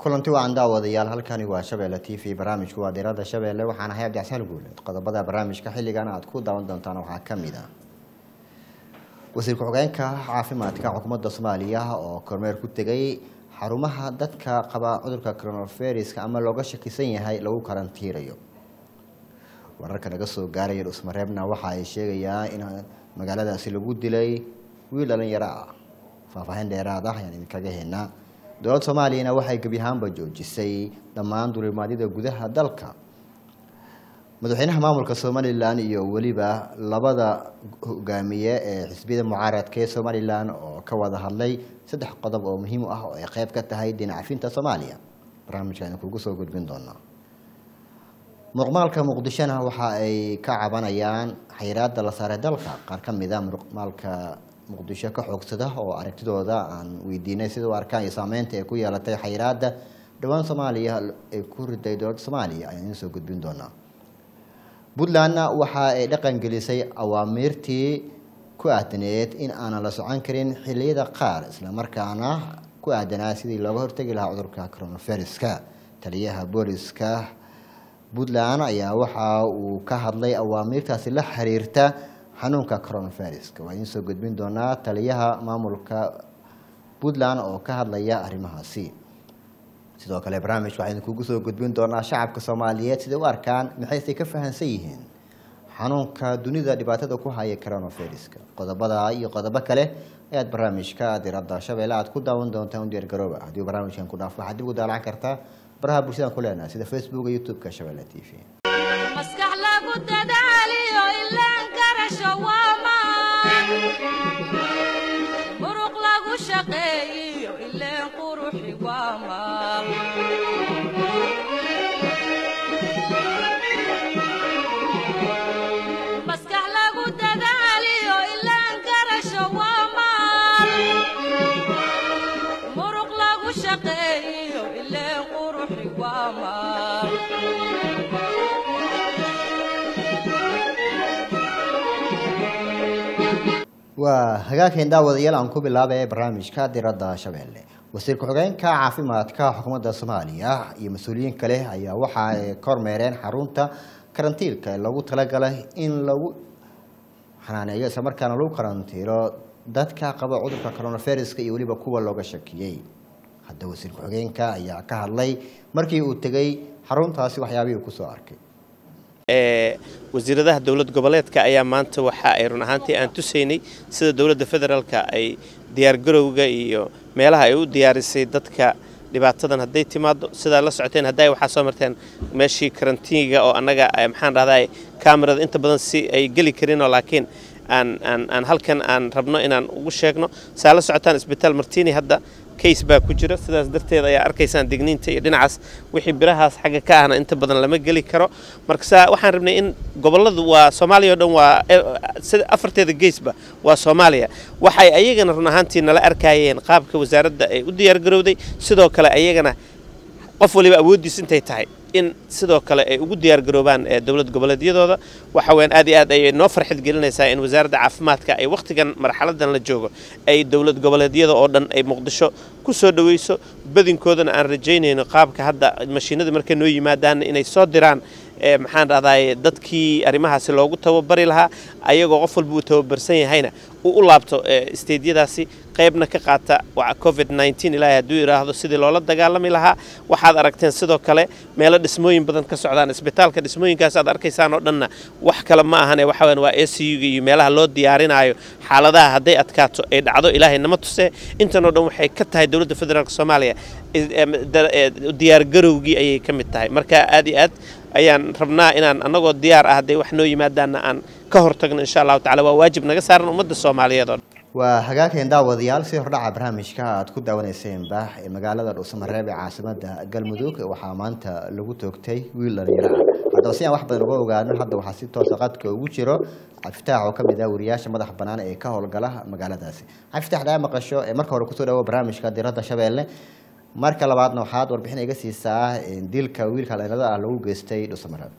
kulanti wacan daawadayaal halkani waa shabeelle t v barnaamijku waa diirada shabeelle waxaan ahay abdixsaan guuleed qodobada barnaamijka xilligan aad ku daawan doontaan waxaa ka mid ah wasiir ku-xigeenka caafimaadka xukuumadda soomaaliya oo kormeer ku tegay xarumaha dadka qaba cudurka coronaviruska ama looga shakisan yahay lagu karantiirayo wararka naga soo gaaraya dhusmareebna waxa ay sheegayaan in magaaladaasi lagu dilay wiil dhalinyaro ah faahfaahin dheeraad ah ayaan idinkaga heenaa dowladda soomaaliyana waxay gebi ahaanba joojisay dhammaan dulimaadyada gudaha dalka madaxweynaha maamulka somalilan iyo weliba labada hogaamiye ee xisbiyada mucaaradka ee somalilan oo ka wada hadlay saddex qodob oo muhiim u ah oo ay qeyb ka tahay dinacafinta soomaaliya barnaamijka aynu kugu soo gudbin doonaa muqmaalka muqdishona waxa ay ka cabanayaan xayiraada la saaray dalka qaar ka mid a muqmaalka muqdisho ka xoogsada oo aragtidooda aan weydiinay sida u arkaan iyo saameynta ay ku yeelatay xayiraada dhowaan soomaaliya ay ku riday dowladda soomaaliya ayaan idiin soo gudbin doonaa puntlandna waxa ay dhaqan gelisay awaamiirtii ku aadaneed in aanan la socon karin xiliyada qaar islamarkaana ku aadanaa sidii looga hortegi lahaa cudurka coronaviruska taliyaha booliska puntland ayaa waxa uu ka hadlay awaamiirtaasi la xiriirta xanuunka coronaviruska waa idiin soo gudbin doonaa taliyaha maamulka puntland oo ka hadlaya arrimahaasi sidoo kale barnaamijka waxaa idinkugu soo gudbin doonaa shacabka soomaaliyeed siday u arkaan maxayse ka fahansan yihiin xanuunka dunida dhibaatada ku haya coronaviruska qodobada iyo qodobo kale ayaad barnaamijka diradda shabeelle aad ku daawan doontaan u diyaargarooba haddii barnaamijkan ku dhaafo waxaad dib u daalacan kartaa baraha bulshadaan ku leenahay sida facebook iyo youtube-ka shabeelle t v maskax lagu dadaaliyo ilaan garasho waamaan muruq lagu shaqeeyiyo ileen quruxi waamaan maskax lagu dadaaliyo ilaan garasho waamaan muruq lagu shaqeeyiyo ileen quruxi waamaan waa hagaageen daawadayaal aan ku bilaabay barnaamijka diradda shabeelle wasiir ku-xigeenka caafimaadka xukuumadda soomaaliya iyo mas-uuliyiin kale ayaa waxa ay kormeereen xarunta karantiilka ee lagu talagalay in lagu xanaaneeyo islamarkaana lagu karantiilo dadka qaba cudurka coronaviruska iyo weliba kuwa looga shakiyey hadda wasiir ku-xigeenka ayaa ka hadlay markii uu tegey xaruntaasi waxyaabihii uu kusoo arkay ee wasiiradaha dowlad goboleedka ayaa maanta waxa ay run ahaantii aan tusaynay sida dowladda federaalka ay diyaargarowga iyo meelaha ay u diyaarisay dadka dhibaatadan hadday timaado sidaa la socoteen hadday waxaa soo marteen meeshii karantiiniga oo annaga maxaan dhahdaa kamerada inta badan si ay geli karinoo laakiin aan aan aan halkan aan rabno inaan ugu sheegno saa la socotaan isbitaal martini hadda case baa ku jira sidaas darteed ayaa arkaysaan digniinta iyo dhinacaas wixii birahaas xagga ka ahna inta badan lama geli karo marka saa waxaan rabnay in gobolladu waa soomaaliya o dhan waa afarteeda geesba waa soomaaliya waxay ayagana run ahaantii nala arkayeen qaabka wasaaradda ay u diyaargarowday sidoo kale ayagana qof waliba awooddiis intay tahay in sidoo kale ay ugu diyaargaroobaan dowlad goboleedyadooda waxa weyaan aad iyo aad ayay noo farxad gelinaysaa in wasaaradda caafimaadka ay wakhtigan marxaladan la joogo ay dowlad goboleedyada oo dhan ay muqdisho ku soo dhoweyso badinkoodana aan rajaynayno qaabka hadda mashiinada markay noo yimaadaanna inay soo diraan maxaan dhahdaay dadkii arrimahaasi loogu tababari lahaa ayagoo qof walba uu tababarsan yahayna uu u laabto isteedyadaasi qaybna ka qaata covid ilaahay hadduu yidhaahdo sidii loola dagaalami lahaa waxaad aragteen sidoo kale meelo dhismooyin badan ka socdaan isbitaalka dhismooyinkaas aad arkaysaan oo dhanna wax kale ma ahane waxa weyan waa a c u-ga iyo meelaha loo diyaarinaayo xaaladaha hadday adkaato ay dhacdo ilaahay nama tusee intan oo dhan waxay ka tahay dowladda federaalk soomaaliya diyaargarowgii ayay ka mid tahay marka aad iyo aad ayaan rabnaa inaan annagoo diyaar ah hadday wax noo yimaadaanna aan ka hortagno insha allahu tacala waa waajib naga saaran ummadda soomaaliyeed oo dhan waa hagaageen daawadayaal si hordhaca barnaamijka aad ku daawanayseen bah ee magaalada dhuusamareeb ee caasimada galmudug waxaa maanta lagu toogtay wiil dhalinyaro ah haddaba si aan wax badan uga ogaano hadda waxaa si toosa qadka ugu jiro cabdifitaax oo kamid ah wariyaasha madaxa bannaan ee ka howlgala magaaladaasi cabdifitaax daa maqasho ee marka hore kusoo dhawo barnaamijka diradda shabeelle marka labaadna waxaad warbixin iga siisaa dilka wiilka dhalinyarada ah lagu geystay dhuusamareeb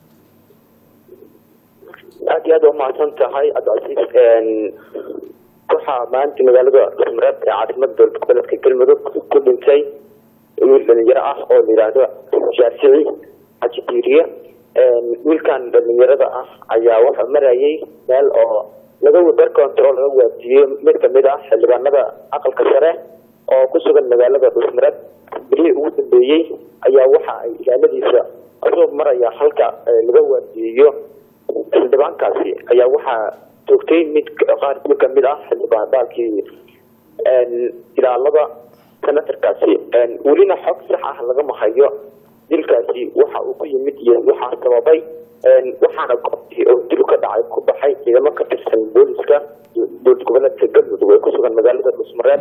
aad iyo aad waa mahadsan tahay cabdicasiis waxaa maanta magaalada dhusmareeb ee caasimada dowlad goboleedka galmudug ku dhintay wiil dhalinyaro ah oo la yidhaahdo shaafici xaji diiriye wiilkan dhalinyarada ah ayaa wuxuu marayay meel oo laga bar control laga waajiyey mid kamid ah xildhibaanada aqalka sare oo ku sugan magaalada dhusmareed bilihii ugu dambeeyey ayaa waxa ay ilaaladiisa asoo maraya halka laga waajiyeyo xildhibaankaasi ayaa waxaa joogtay mid qaar mid kamid ah xildhibaan baalkii ilaalada senatarkaasi welina xog sax ah lagama hayo dilkaasi waxa uu ku yimid iyo waxaa sababay waxaana goobtii oo dil ka dhacay ku baxay ciidamo ka tirsan booliska dowlad goboleedka galmudug ee kusugan magaalada dhusmareed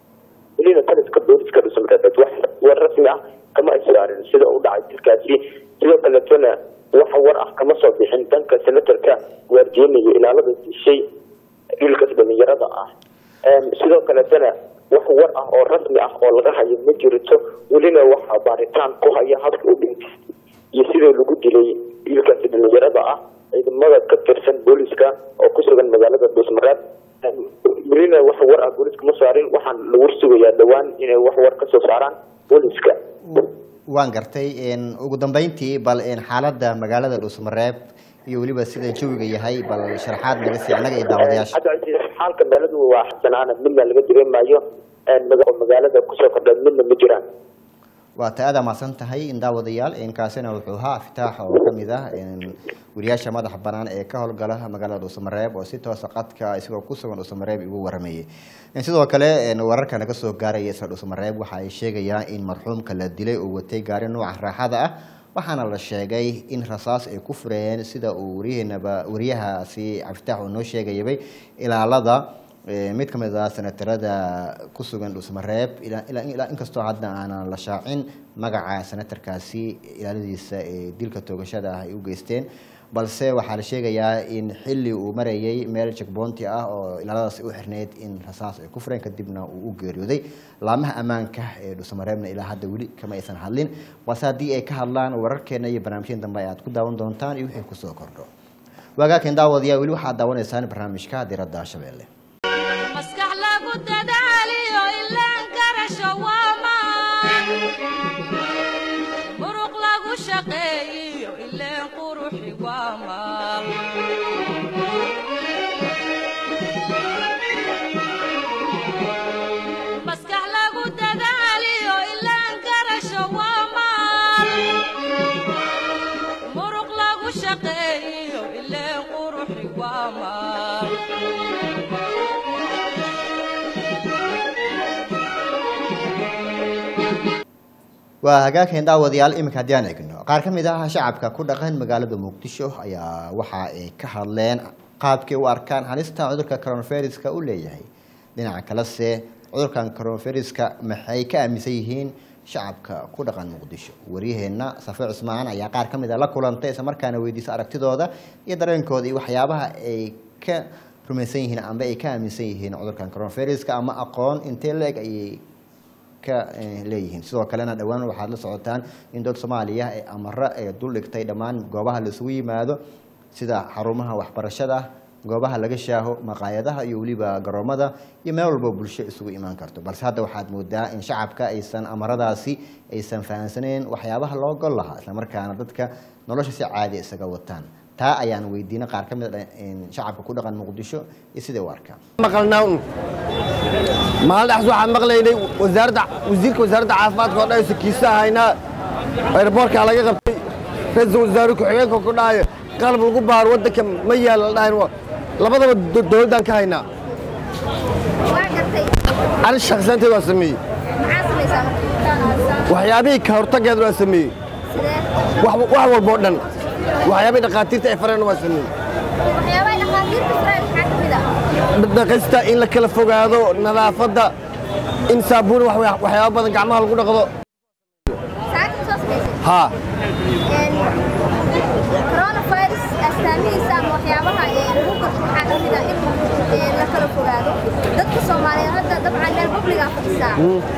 welina taliska booliska dhusmareed wax war rasmi ah kama ay saarin sida uu dhacay dilkaasi sidoo kaleetona wax war ah kama soo bixin danka senatarka waardiyanaya ilaalada dishay wiilkaas dhalinyarada ah sidoo kaleetana wax war ah oo rasmi ah oo laga hayo ma jirto welina waxaa baaritaan ku haya habka u dhintay iyo sidoo lagu dilay wiilkaasi dhalinyarada ah ciidamada ka tirsan booliska oo ku sugan magaalada dhuusmareed welina wax war ah booliska ma saarin waxaan lagu sugayaa dhowaan inay wax war kasoo saaraan booliska waan gartay ugu dambeyntii bal xaaladda magaalada dhuusmareeb iyo weliba sida jawiga yahay bal sharaxaad naga sii annaga iyo daawadayaasha hadda xaalka magaaladu waa xasanaana midna laga dareemayo oo magaalada kusoo kordha midna ma jiraan waa ta aada mahadsan tahay in daawadayaal kaasina wuxuu ahaa fitaax oo kamid ah wariyaasha madaxa banaan ee ka howlgala magaalada dhuusamareeb oo si toosa qadka isagoo kusugan dhuusamareeb igu waramayay sidoo kale wararka naga soo gaaraya isla dhuusamareeb waxa ay sheegayaan in marxuumka la dilay uu watay gaari nooca raaxada ah waxaana la sheegay in rasaas ay ku fureen sida uu wariyeenaba wariyahaasi cabdifitaax uu noo sheegayabay ilaalada mid ka mid ah senatarada ku sugan dhuusmareeb ilaa inkastoo hadda aanan la shaacin magaca senatarkaasi ilaaladiisa ee dilka toogashada ah ay u geysteen balse waxaa la sheegayaa in xilli uu marayay meel jekboonti ah oo ilaaladaasi u xirneyd in rasaas ay ku fureen kadibna uu u geeriyooday laamaha ammaanka ee dhuusamareebna ilaa hadda weli kama aysan hadlin balse haddii ay ka hadlaan wararkeena iyo barnaamijyada dambe aad ku daawan doontaan iyo wixii kusoo kordho waagaakan daawadayaa weli waxaad daawanaysaan barnaamijka diradda shabeelle maskax lagu dadaaliyo ilaan garasho waa maan muruq lagu shaqeeyiyo ileen quruxi waa maal maskax lagu dadaaliyo ilaan garasho waa maal muruq lagu shaqeeyiyo ileen quruxi waa maal waa hagaageen daawadayaal iminka haddii aan eegno qaar ka mid ah shacabka ku dhaqan magaalada muqdisho ayaa waxa ay ka hadleen qaabkay u arkaan halista cudurka coronaviruska u leeyahay dhinaca kalese cudurkan coronaviruska maxay ka aaminsan yihiin shacabka ku dhaqan muqdisho waryaheena safe cusmaan ayaa qaar ka mid a la kulantay isla markaana weydiisa aragtidooda iyo dareenkooda iyo waxyaabaha ay ka rumaysan yihiin amba ay ka aaminsan yihiin cudurkan coronaviruska ama aqoon intee la-eg ayay leeyihiin sidoo kalena dhowaan waxaad la socotaan in dowlad soomaaliya ee amaro ee dul dhigtay dhammaan goobaha laisugu yimaado sida xarumaha waxbarashada goobaha laga shaaho maqaayadaha iyo weliba garoomada iyo meel walbo bulsho isugu imaan karto balse hadda waxaad moodaa in shacabka aysan amaradaasi aysan fahansaneyn waxyaabaha loo gol lahaa islamarkaana dadka nolosha si caadi isaga wataan taa ayaan weydiinay qaar ka mid a shacabka ku dhaqan muqdisho iyo siday u arkaan maqalnaa un maalin dhaxs waxaan maqlaynay wasaaradda wasiirka wasaaradda caafimaadka oo dhahayso kiisa haynaa airboortka laga qabtay ra-iisul wasaare ku-xigeenka ku dhahayo qalab lagu baaro waddanka ma yaala la dhahayn labadaba dowladdaan ka haynaa ani shakhsiyaanteed waa sameeyey waxyaabihii ka hortaggeed waa sameeyey wax walba oo dhan waxyaabihii dhakhaatiirta ay fareen waa sameeyey dhaqista in la kala fogaado nadaafadda in saabuun waxyaaba badan gacmaha lagu dhaqdo haa coronavirus astaamihiisa ama waxyaabaha lagu garto waxaa ka mid ah in la kala fogaado dadka soomaaliyeed hadda dabcan meel publigaa fadhisaa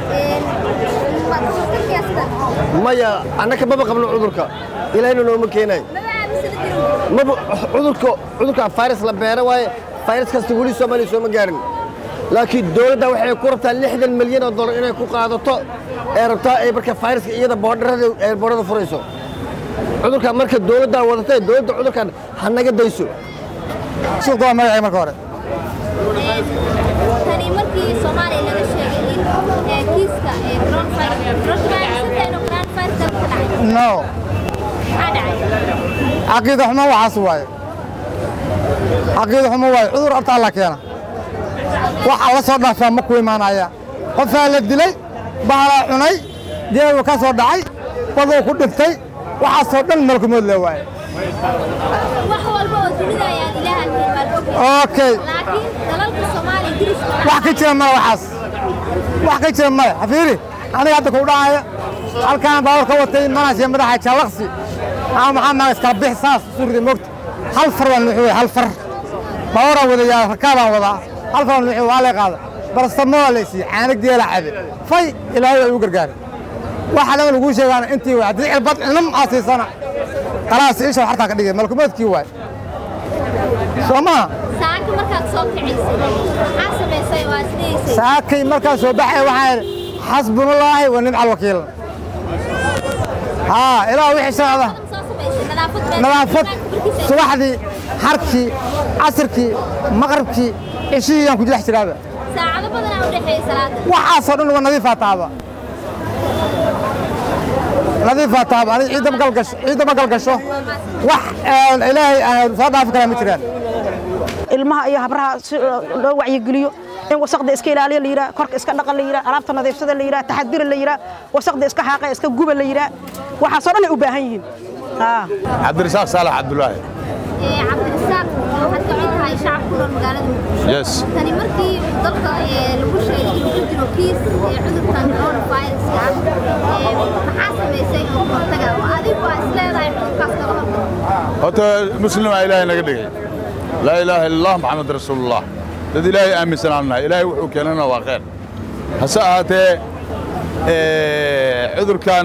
dadkiyaa sidan maya annaka maba qabno cudurka ilaahayna nooma keenay maba aaminsada jirin maba cudurka cudurka virus la beera waaye virus kasta weli soomaaliya sooma gaarin laakiin dowladda waxay ku rabtaa lixdan milyan oo dollar inay ku qaadato ee rabtaa ay marka fayraska iyada boodharada ee boodhada furayso cudurkan marka dowladdaa wadatay dowladda cudurkan ha naga dayso suuqa waa magacay marka hore tani markii soomaaliya laga sheegay in ee, kiiska ee, coronavirus coronavirus inuu coronavirus dalka ka dhacay no maxaa dhacay caqiida xumo waxaas waaye caqiida xumo waaye cudur abta alla keena waxa la soo dhaafaa ma ku imaanaya qofaa la dilay bahalaa cunay deebu ka soo dhacay baduu ku dhiftay waxaasoo dhan malkumood le waaye wax walba oo dunida ayaan ilaaha ahayn baan ogyahay okay laakiin dalalka soomaaliya diriska wax ka jira male waxaas wax ka jira male xafiiri aniga hadda kuu dhacaya halkaan baawar ka watay manaashiya madaxa jaalaqsi ama maxaa maa iskala bix saas surida moogta hal far waan nuuxi wey hal far baawaraa wadayaa rakaabaan wadaa hal far waan nuuxi waa lay qaada barastamoo la isiiye caanag geela cabe fay ilaahay waa igu gargaaray waxa dhan laguu sheegaana intii waay haddii cirbad cunum aa siisana khalaas isha hartaa ka dhigay malkumoodkii waay soo maha saaka markaad soo kicisay maxaa samaysay waa isdhigaysay saakay markaan soo baxay waxaa idhi xasbunallaahi wa nimca alwakiil haa ilaa wixii socda soo samaysay nadaafad baa nadaafad markiisa subaxdii harkii casirkii maqribkii cishihii yaan ku dhex jiraaba saacado badanaa u dhexeeya salaada waxaasoo dhan waa nadiifaa taaba nadiifaa taaba aniga ciidda ma galgasho ciidda ma galgasho wax aan ilaahay aan soo dhaafi karaa ma jiraan ilmaha iyo habraha si loo wacyigeliyo in wasaqda iska ilaaliya la yidhaha korka iska dhaqa la yidhaha alaabta nadiifsada la yidhaha taxadira la yidhaha wasaqda iska xaaqa iska guba la yidhaha waxaasoo dhan ay u baahan yihiin haa cabdirasaaq saalax cabdulaahi ee cabdirasaaq waxaad ka mid tahay shacabka ku nool magaalada muqdisho yes tani markii dalka ee, lagu sheegay inuu ku jiro kiis ee, cudurkan coronaviruska ah ee, maxaa samaysay oo ka hortaga oo adigu aa is leedahay cudurkaas kaga hortaga horta muslimaa ilaahay naga dhigay laa ilaaha illa allah maxamed rasuulullah dad ilaahay aaminsanaan nahay ilaahay wuxuu keenana waa khayr hase ahaatee eh, cudurkan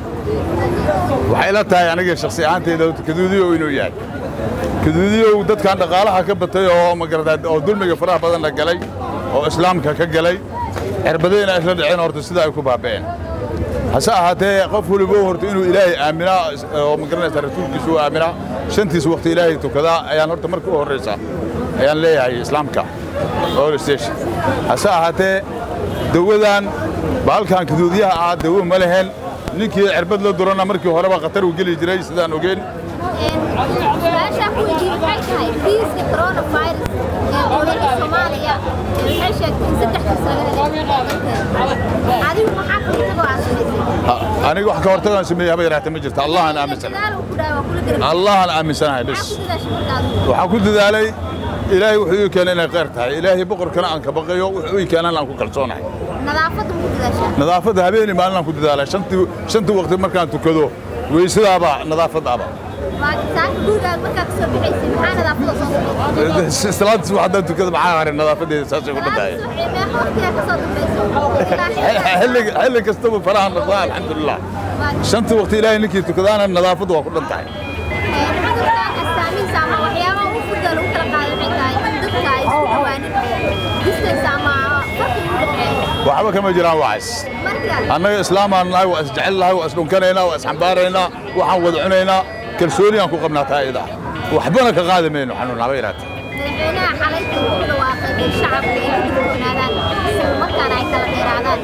waxay la tahay aniga shakhsi ahaantayda kaduudiyow inuu yahay kaduudiyow dadkan dhaqaalaha ka batay oo magarata oo dulmiga faraha badanna galay oo islaamka ka galay cirbadayna isla dhaceen horta sida ay ku baaba'een hase ahaatee qof waliba horta inuu ilaahay aaminaa oo magaranaysa rasuulkiisu u aaminaa shantiis waqti ilaahay tukadaa ayaan horta marka u horraysa ayaan leeyahay islaamka all station hase ahaatee dawadan baalkan kaduudiyaha ah dawo ma lehen ninkii cirbad la durana markii horeba khatar uu geli jiray sidaan ogeyn su-aashaa ku weydiiyey waxay tahay kiiska coronavirus ee dowladda soomaaliya ee waxay sheegtay in saddex kiis laga helay adigu maxaa ka hortagoo aad samaysay Ha- aniga wax ka hortagaan sameeyey haba yaraatee ma jirta allahan aaminsan dadaal uu ku dhahay waa kula garab allahan aaminsanahay bes maxaa ku dadaashay marka adigu waxaan ku dadaalay ilaahay wuxuu ii keenay inay khayr tahay ilaahay boqorkana aan ka baqayo wuxuu ii keenan aan ku kalsoonahay nadaafadda ma ku dadaashaa nadaafadda habeenii maalin aan ku dadaalay shantii shantii waqti markaan tukado weysadaaba nadaafadaaba waa saaka gurigaaga markaa ka soo bixaysay maxaa nadaafadda soo samaysay salaadii subax haddaan tukado maxaa haray nadaafadeeda saasay ku dhantahay salaada subaxii meeqa waqtigaa ka soo dambaysa xilli xilli kastaba faraha noqdaa alxamdulilah shantii waqti ilaahay ninkii tukadaana nadaafaddu waa ku dhan tahay cudurkan astaamihiisa ama waxyaabaha ugu fudda lagu kala qaado waxay tahay in dadka ay isku dhawaanin distance ama farqi u dhexeeyo waxba kama jiraan waxaas marka annaga islaamaan nahay waa isjecel nahay waa isdhunkanaynaa waa isxambaaraynaa waxaan wada cunaynaa kalsooni aan ku qabnaa taa iyada waxbana ka qaadi mayno xanuun haba yaraatee madaxweynaha xalayta wuxuu dhawaaqay in shacabka ay ka digtoonaadaan isla markaana ay kala dheeraadaan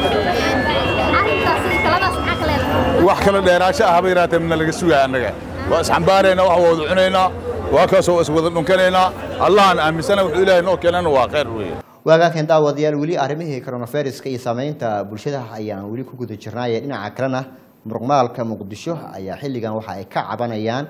arrintaas iyo taladaas maxaa ka leedahay wax kala dheeraasho ah haba yaraatee mana laga sugaya annaga waa isxambaaraynaa wax waa wada cunaynaa waa kaasoo waa iswada dhunkanaynaa allahan aaminsana wuxuu ilaahay noo keenana waa khayr weeye waagaakan daawadayaal weli arrimihii coronaviruska iyo saameynta bulshada ayaan weli ku guda jirnaaye dhinaca kalena muruqmaalka muqdisho ayaa xilligan waxa ay ka cabanayaan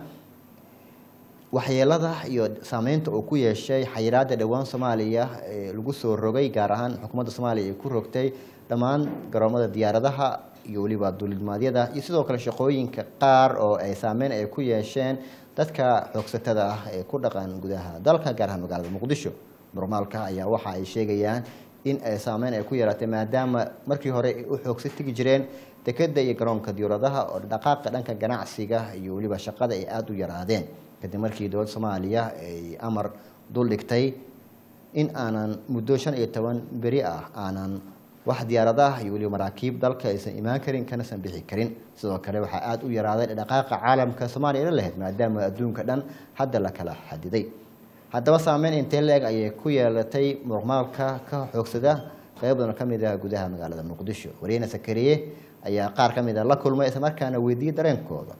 waxyeelada iyo saameynta uu ku yeeshay xayiraada dhowaan soomaaliya ee lagu soo rogay gaar ahaan xukuumadda soomaaliya ay ku rogtay dhammaan garoomada diyaaradaha iyo weliba duulimaadyada iyo sidoo kale shaqooyinka qaar oo ay saameyn ay ku yeesheen dadka xoogsatada ah ee ku dhaqan gudaha dalka gaar ahaan magaalada muqdisho muruqmaalka ayaa waxa ay sheegayaan in ay saameyn ay ku yeelatay maadaama markii hore ay u xoogsa tegi jireen dekeda iyo garoonka diyaaradaha oo dhaqaaqa dhanka ganacsiga iyo weliba shaqada ay aada u yaraadeen kadib markii dowladda soomaaliya ay amar dul dhigtay in aanan muddo shan iyo toban beri ah aanan wax diyaaradaha iyo weliba maraakiib dalka aysan imaan karin kanasan bixi karin sidoo kale waxaa aada u yaraaday dhaqaaqa caalamka soomaaliya la lahayd maadaama adduunka dhan hadda la kala xadiday haddaba saameyn intee leeg ayay ku yeelatay muuqmaalka ka xoogsada qayb badan ka mid ah gudaha magaalada muqdisho wariyena sakariye ayaa qaar ka mid a la kulmay islamarkaana weydiiyey dareenkooda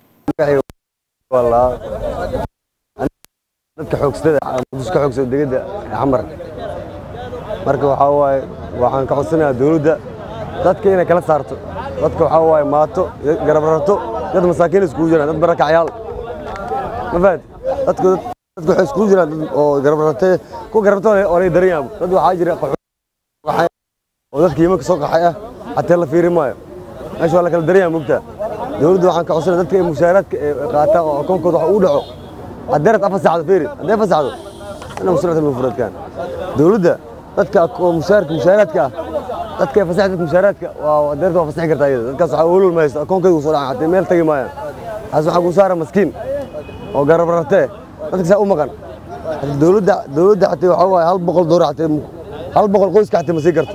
dadka xoogstada muqdisho ka xoogsada degada xamar marka waxaa waaye waxaan ka codsanayaa dowladda dadka inay kala saarto dadka waxaa waaye maato garab rarto dad masaakiin iskugu jiraan dad barakacyaal ma fahad dadka dadka waxay iskugu jiraan dad oo garab rartay ku garabto oo lay daran yaabo dad waxaa jira qaxay oo dadka yimanka soo qaxay ah xataa la fiiri maayo meesha waa la kala daran yahay mugta dowladda waxaan ka codsanaya dadka mushaaraadka qaataan oo akoonkooda wax u dhaco haddeerad afar saacdo fiiri haddee afar saacdo ina musulata mufradkaan dowladda dadka mushaarka mushaaraadka ah dadka fasax dadka mushaaraadka waa deerta waa fasaxi kartaa iyada dadkaas waxaa olol ma haysto akoonkayga soo dhacan xatee meel tagi maayaan taas waxaa ku saara maskiin oo garab rartee dadka saa u maqan dowladda dowladda xatee waxaa waaye hal boqol doolar xatee hal boqol qoyska xatee ma sii karto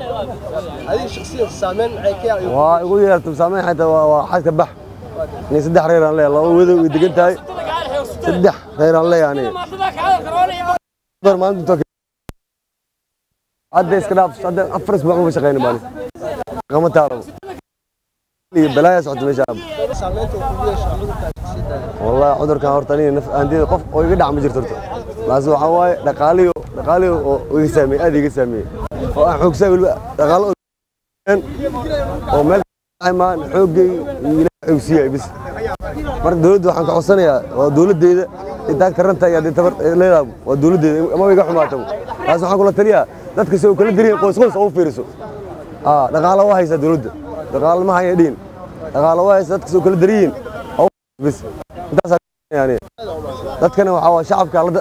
waa igu yeerta saameyn xataa waa waa xadka bax ni saddex reer aan leeyahay laba wedow way degan tahay saddex reer aan leeyahay aniga maanta hadda iska dhaaf hadda afar isbuuc ma shaqeyna baan qama taaro iyo balaaya socota meesha wallahi cudurkan horta aniga naf aandida qof oo iga dhac ma jirto horta laas waxaa waaye dhaqaaliyo dhaqaaliyo oo iga saameeyey aad iga saameeyey oo aan xoogsaa weliba dhaqaalo oo meel maan xooggay ilaahay xoogsiiyay bis marka dowladda waxaan ka codsanayaa waa dowladdeeda intaan karanta iyo haddii tabar leedahay waa dowladdeeda ama iga xumaato taas waxaan kula taliyaa dadka si uu kala diriin qoys qoys oo u fiiriso aa dhaqaalo waa haysaa dowladda dhaqaalo ma haya dhiin dhaqaalo waa haysaa dadka si uu kala diriin oo bis intaas yani dadkana waxaa waa shacabka la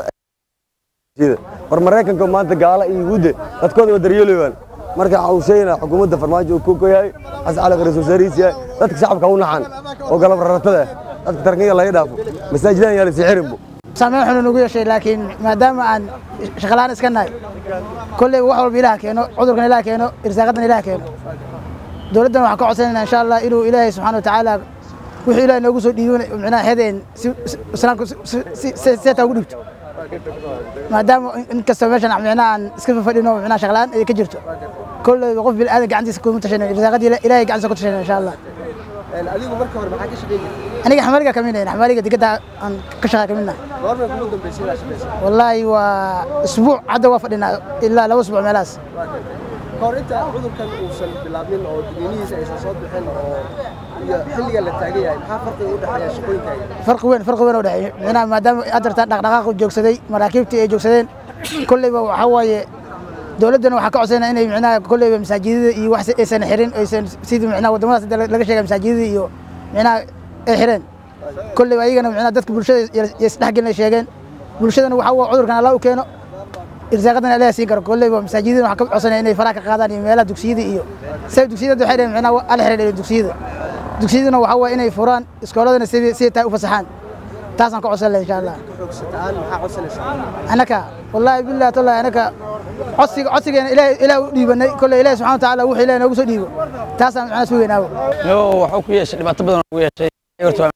war maraykanka maanta gaala iyo yuhuudda dadkooda waa daryeelayaan marka waxa uu sheegaynaa xukuumadda farmaajo uu ku yahay xasan cali qariis wasaarihiis yahay dadka shacabka u naxan oo galab raratada ah dadka tarkanya laga dhaafo masaajidan yaa lasii xirinbo saameyn xun nagu yeeshay laakiin maadaama aan shaqalaan iska nahay kolley wax walba ilaah keeno cudurkan ilaah keeno irsaaqadan ilaah keeno dowladdan waxaan ka codsanayna insha allah inuu ilaahay subxaana watacaala wixii ilaah noogu soo dhiibin micnaha hedeen si islaamka seetaa ugu dhigto maadaama inkastoo meeshan micnaha aan iska fadhino micnaha shaqalaan ay ka jirto kolleyba qof bil aadan gacantiisa kuma tashanin irsaaqadii ilaahay gacantiisa ku tashanin insha allah adigu marka hore maxaa ka shaqeynayay aniga xamaaliga ka midnayn xamaaliga digada aan ka shaqa ka midnahay goorma kugu dambeysay inaad shaqeysa wallaahi waa isbuuc hadda waa fadhinaa ilaa laba isbuuc meelahaas kahor inta cudurkan uusan bilaabmin oo digniinihiisa aysan soo bixin oo iyo xilliga la taagan yahay maxaa farqiga u dhexeeya shaqooyinkaaga farqi weyn farqi weyn oo dhexeeya micnaha maadaama adarta dhaqdhaqaaqu joogsaday maraakiibtii ay joogsadeen kolleyba waxaa waaye dowladdana waxaa ka codsanaya inay micnaha kolleyba masaajidada iyo wax aysan xirin aysan sidii micnaha waddamadaas hadda laga sheegay masaajidada iyo micnaha ay xireen kolleyba ayagana micnaha dadka bulshada isdhexgelin ay sheegeen bulshadana waxaa waa cudurkan allah u keeno irsaaqadana ilaah siin karo kolleyba masaajidada waxaa ka codsanaya inay faraha ka qaadaan iyo meelaha dugsiyada iyo say dugsiyada waxay dhaheen micnaha ala xirin dugsiyada dugsiyadana waxaa waa inay furaan iskooladana sidii sidii tahay u fasaxaan taasaan ka codsan lahay insha allah xoogsataan maxaa codsanaysaa anaka wallaahi billahi tallahi anaka codsiga codsigeena ilaahay ilaah u dhiibanay kolley ilaahay subxana watacaala wuxuu ilaahay noogu soo dhiibo taasaan macnaa sugeynaawo yo waxuu ku yeeshay dhibaato badan oo ku yeeshay horta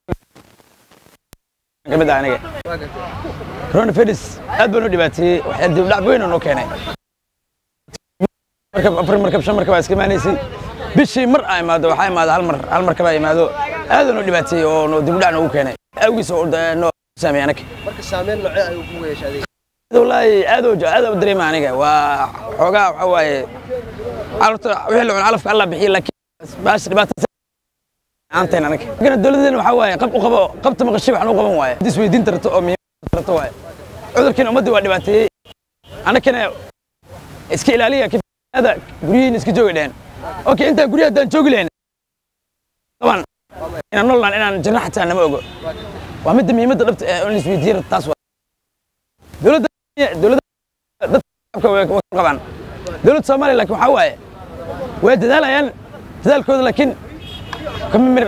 ka mid ah aniga coronavirus aad baan u dhibaateeyey waxaa dib dhac weyn oo noo keenay markab afar markab shan markab aa iska imaanaysay bishii mar aa imaado waxaa imaada hal mar hal markab aa imaado aad baan u dhibaateeyey oo noo dib dhac noogu keenay awgiis oo noo saameeyey anaga marka saameyn noocee ayuu kugu yeeshay adiga wallaahi aad oo aad u dareema aniga waa xoogaa waxa waaye calafta wixii la cuno calafka alla bixiyo laakiin baash dhibaata aanteen anaga kana dowladeena waxa waaye qab u qabo qabta maqashay waxaan u qaban waaye dis weydiin tarto oo muhiim tarto waaye cudurkiina ummadii waa dhibaateeyey anagana iska ilaaliya kifaada guryihiin iska joogi dhehen okay intaa guryaha haddaan joogi lahayn qaban inaan nololaan inaan jirna xataa nama ogo waa midda muhiimadda dhabta ee on isweydiin taas waa dowladda dowladda dadka way ka qabaan dowladda soomaaliya laakiin waxaa waaye way dadaalayaan dadaalkooda laakiin kama mir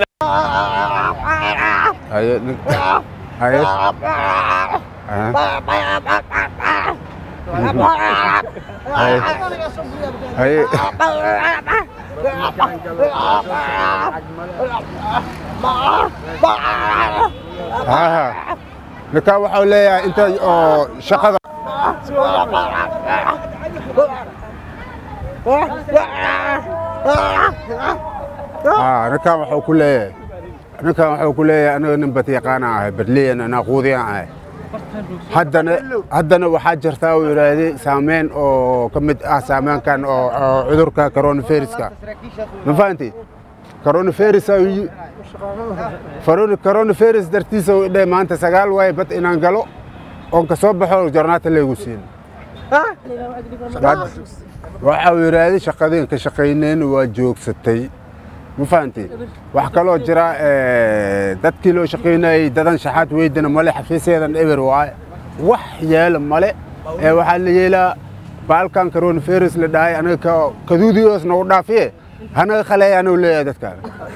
haye haye Haye. Haye. Aha. ninkaa waxau leeyahay inta oo shaqada Ah, ninkan waxuu ku leeyahay ninkan waxuu ku leeyahay aniga nin batyaqaana ahay badliyan naaquudiyan ahay haddana haddana waxaa jirta uu yidhaahday saameyn oo ka mid ah saameynkan oo oo cudurka coronaviruska ma fahanti coronavirus coronavirus dartiisa uu dhe maanta sagaal waaye bad inaan galo oon ka soo baxo jornaata laygu siin waxa uu yidhaahday shaqadeen ka shaqayneen waa joogsatay ma fahanti wax kaloo jira dadkii loo shaqaynayey dadan shaxaad weydana male xafiisyadan eber waaye wax yeela male ee waxaa la yeelaa baalkan coronavirus la dhahay anaga kaduudiyoos nagu dhaafiye hanaga khaleeya anuu leeyahay dadkaan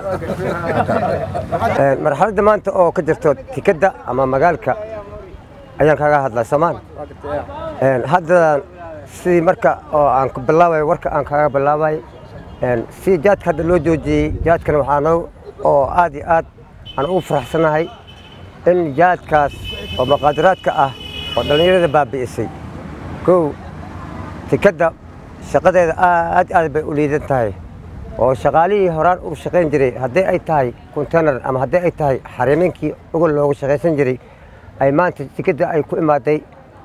marxaladda maanta oo ka jirto tikadda ama magaalka ayaan kaga hadlaa soomaan hadda sidii marka oo aan ku bilaabayo warka aan kaga bilaabayo si jaadka hadda loo joojiyey jaadkan waxaana oo aad iyo aad aan ugu faraxsanahay in jaadkaas oo maqaadiraadka ah oo dhallinyarada baabi'isay kow tikadda shaqadeeda aad aad bay u liidan tahay oo shaqaalihii horaan u shaqayn jiray haddii ay tahay containar ama haddii ay tahay xariiminkii ugol loogu shaqaysan jiray ay maanta tikadda ay ku imaaday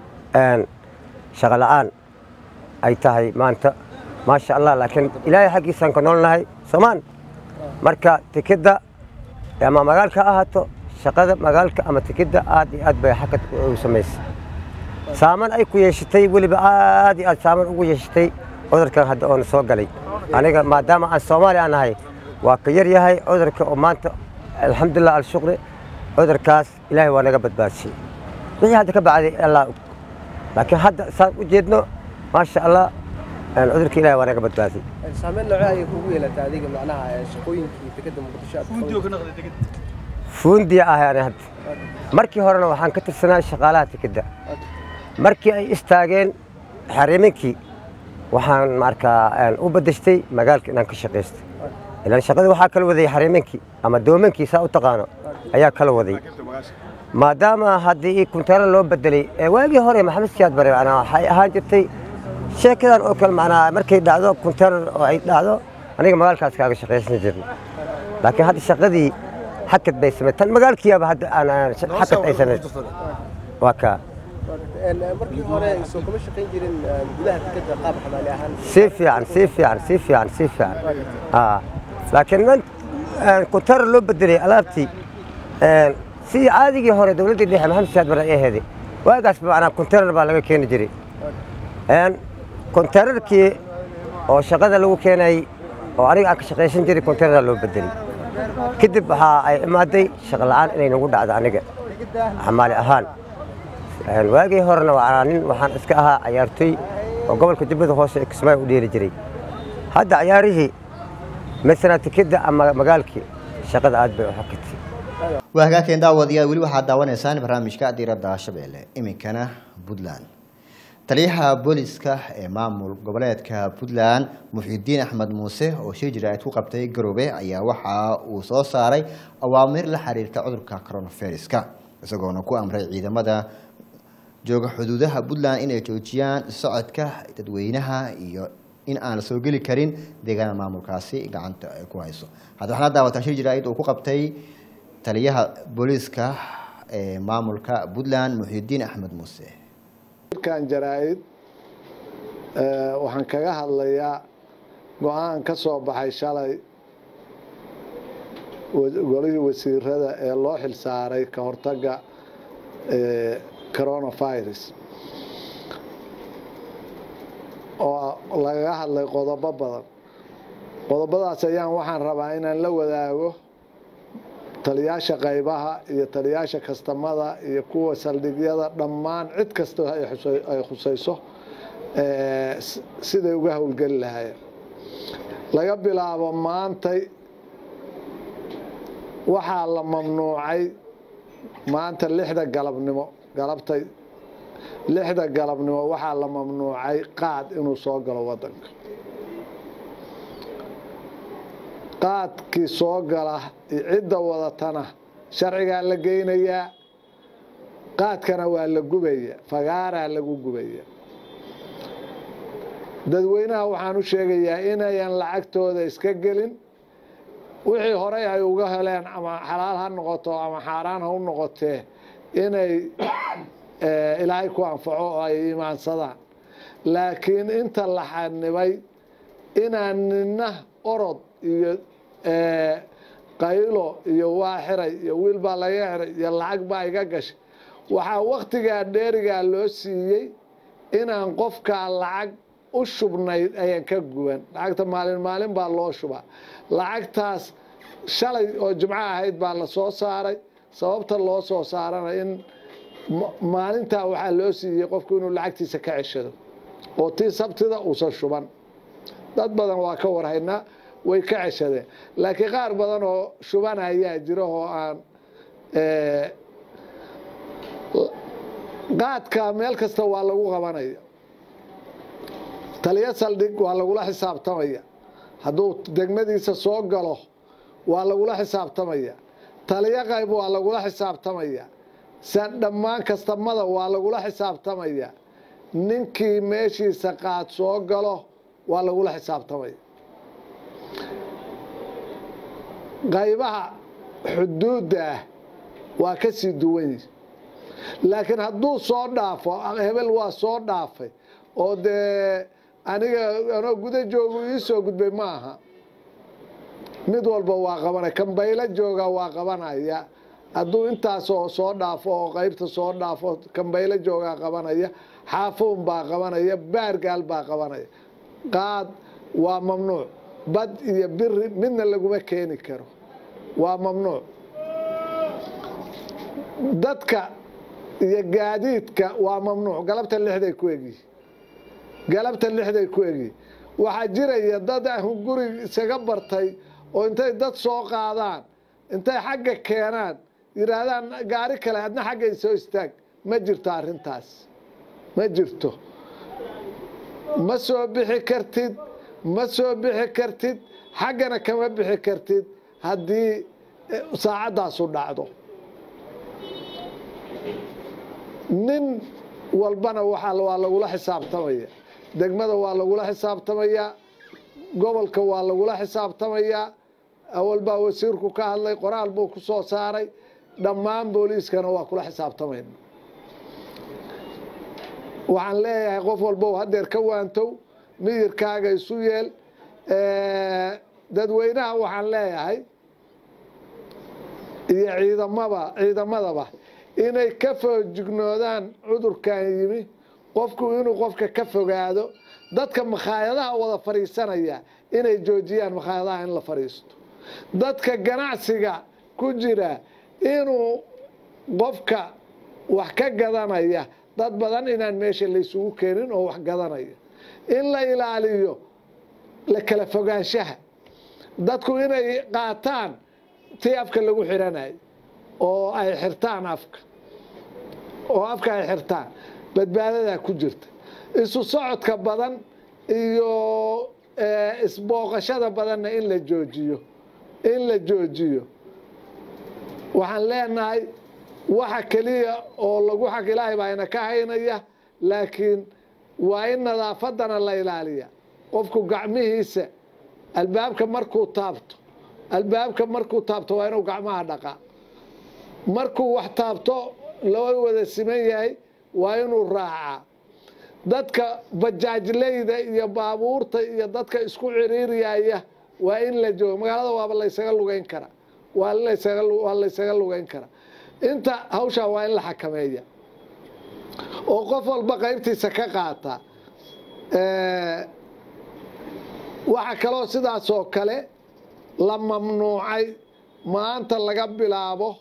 shaqo la'aan ay tahay maanta maasha allah laakiin ilaahay xaggiisaan ka noolnahay soomaan marka tikidda ama magaalka ha ahaato shaqada magaalka ama tikidda aad iyo aad bay xakad u samaysay saaman ay ku yeeshatay weliba aad iyo aad saaman ugu yeeshatay cudurkan hadda oona soo galay aniga maadaama aan soomaali aan ahay waa ka yar yahay cudurka oo maanta alxamdulilah alshukri cudurkaas ilaahay waa naga badbaadisay wixii hadda ka bacday allah og laakiin hadda saan u jeedno maasha allah cudurka ilahay waa naga badbaadiyey saameyn noocee ayay kugu yeelataa adiga macnaha shaqooyinkii dekedda muqdisho aad fuundiya ahay ani hadda markii horena waxaan ka tirsanaa shaqaalaha tikidda markii ay istaageen xariiminkii waxaan markaa u badashtay magaalka inaan ka shaqaystay ilaan shaqadii waxaa kala waday xariiminkii ama doomankii saa u taqaano ayaa kala waday maadaama haddii kuntaara loo bedelay ee waagii hore maxamed siyaad bare macnaa waxay ahaan jirtay sheekadan oo kale macnaa markay dhacdo kunteenar oo ay dhacdo aniga magaalkaas kaaga shaqaysan jirna laakiin hadda shaqadii xakad bay samey tan magaalkiiaba hadda aan xakad ay samayn waa kaa markii hore soo kama shaqayn jirin gudaha dekedda qaab xamaali ahaan si fiican si fiican si fiican si fiican laakiin man kuntenar loo bedelay alaabtii sidii caadigii hore dowladdii dhexe maxamed siyaad bare ay aheeday waagaas macnaa kuntenar baa laga keeni jiray konteynarkii oo shaqada lagu keenay oo aniga aan ka shaqaysan jiray konteynaraa loo bedelay kadib waxaa ay imaaday shaqo la'aan inay nagu dhacdo aniga xamaali ahaan waagii horena waa nin waxaan iska ahaa cayaartooy oo gobolka jubbada hoose ee kismaayo u dheeli jiray hadda cayaarihii masala tikidda ama magaalkii shaqada aad bay u xakatay waa hagaagkeen daawadayaal weli waxaad daawanaysaan barnaamijka diiradda shabeelle iminkana puntland taliyaha booliska ee maamul goboleedka puntland muxidiin axmed muuse oo shir jiraa'id ku qabtay garoobe ayaa waxa uu soo saaray awaamiir la xiriirta cudurka coronaviruska isagoona ku amray ciidamada jooga xuduudaha puntland inay joojiyaan socodka dadweynaha iyo in aan la soo geli karin deegaanada maamulkaasi gacanta ay ku hayso hadda waxaana daawataa shir jiraa'id uu ku qabtay taliyaha booliska ee maamulka puntland muxidiin axmed muuse kan jaraa'id waxaan kaga hadlayaa go-aan ka soo baxay shalay golihii wasiirada ee loo xilsaaray ka hortaga coronavirus oo lagaga hadlay qodobo badan qodobadaas ayaan waxaan rabaa inaan la wadaago taliyaasha qaybaha iyo taliyaasha kastamada iyo kuwa saldhigyada dhammaan cid kasta ay khusayso siday uga howlgeli lahaayeen laga bilaabo maantay waxaa la mamnuucay maanta lixda galabnimo galabtay lixda galabnimo waxaa la mamnuucay qaad inuu soo galo wadanka qaadkii soo gala cidda wadatana sharcigaa la geynayaa qaadkana waa la gubaya fagaaraa lagu gubaya dadweynaha waxaan u sheegayaa inayan lacagtooda iska gelin wixii horey ay uga heleen ama xalaal ha noqoto ama xaaraan ha u noqotee inay ilaahay ku anfaco oo ay imaansadaan laakiin inta la xanibay inaan nina orod iyo qaylo iyo waa xiray iyo wiil baa laga xiray iyo lacag baa iga gashay waxaa waktigaa dheerigaa loo siiyey inaan qofkaa lacag u shubnayd ayaan ka guban lacagta maalin maalin baa loo shubaa lacagtaas shalay oo jimco ahayd baa la soo saaray sababta loo soo saarana in maalintaa waxaa loo siiyey qofku inuu lacagtiisa ka ceshado oo tii sabtida uusan shuban dad badan waa ka warhaynaa way ka ceshadeen laakiin qaar badan oo shuban ayaa jira oo aan qaadka meel kasta waa lagu qabanaya taliyo saldhig waa lagula xisaabtamaya hadduu degmadiisa soo galo waa lagula xisaabtamaya taliyo qayb waa lagula xisaabtamaya dhammaan kastamada waa lagula xisaabtamaya ninkii meeshiisa qaad soo galo waa lagula xisaabtamaya qaybaha xuduudda ah waa ka sii duwan yihi laakiin hadduu soo dhaafo hebel waa soo dhaafay oo dee aniga anoo guda joogu ii soo gudbay ma aha mid walba waa qabanaya kambaylo jooga waa qabanaya hadduu intaasoo soo dhaafo oo qaybta soo dhaafo kambaylo joogaa qabanaya xaafuun baa qabanaya baargaal baa qabanaya qaad waa mamnuuc bad iyo biri midna laguma keeni karo waa mamnuuc dadka iyo gaadiidka waa mamnuuc galabta lixday ku egyihi galabta lixday ku egyihi waxaa jiraya dad ahun guri isaga bartay oo intay dad soo qaadaan intay xagga keenaan yidhaahdaan gaari kale adna xaggay soo istaag ma jirto arrintaas ma jirto ma soo bixi kartid ma soo bixi kartid xaggana kama bixi kartid haddii saacaddaasu dhacdo nin walbana waa lagula xisaabtamaya degmada waa lagula xisaabtamayaa gobolka waa lagula xisaabtamayaa awal baa wasiirku ka hadlay qoraal buu ku soo saaray dhammaan booliiskana waa kula xisaabtamayna waxaan leeyahay qof walbow hadeer ka waantow miyirkaaga isu yeel dadweynaha waxaan leeyahay iyo ciidamaba ciidamadaba inay ka foojignoodaan cudurkan yimi qofku inuu qofka ka fogaado dadka makhaayadaha wada fadhiisanaya inay joojiyaan makhaayadaha in la fadhiisto dadka ganacsiga ku jira inuu qofka wax ka gadanaya dad badan inaan meesha laysugu keenin oo wax gadanaya in la ilaaliyo la kala fogaanshaha dadku inay qaataan tii afka lagu xiranayo oo ay xirtaan afka oo afka ay xirtaan badbaadadaa ku jirta isu socodka badan iyo isbooqashada badanna in la joojiyo in la joojiyo waxaan leenahay waxa keliya oo lagu xaq ilaahay baa ina ka haynaya laakiin waa in nadaafadana la ilaaliya qofku gacmihiisa albaabka markuu taabto albaabka markuu taabto waa inuu gacmaha dhaqaa markuu wax taabto loo wada siman yahay waa inuu raacaa dadka bajaajleyda iyo baabuurta iyo dadka isku ciriiriyaya waa in la joogo magaalada waaba laysaga lugeyn karaa waa waa laysaga lugeyn karaa inta hawshaa waa in la xakameeya oo qof walba qaybtiisa ka qaata waxaa kaloo sidaasoo kale la mamnuucay maanta laga bilaabo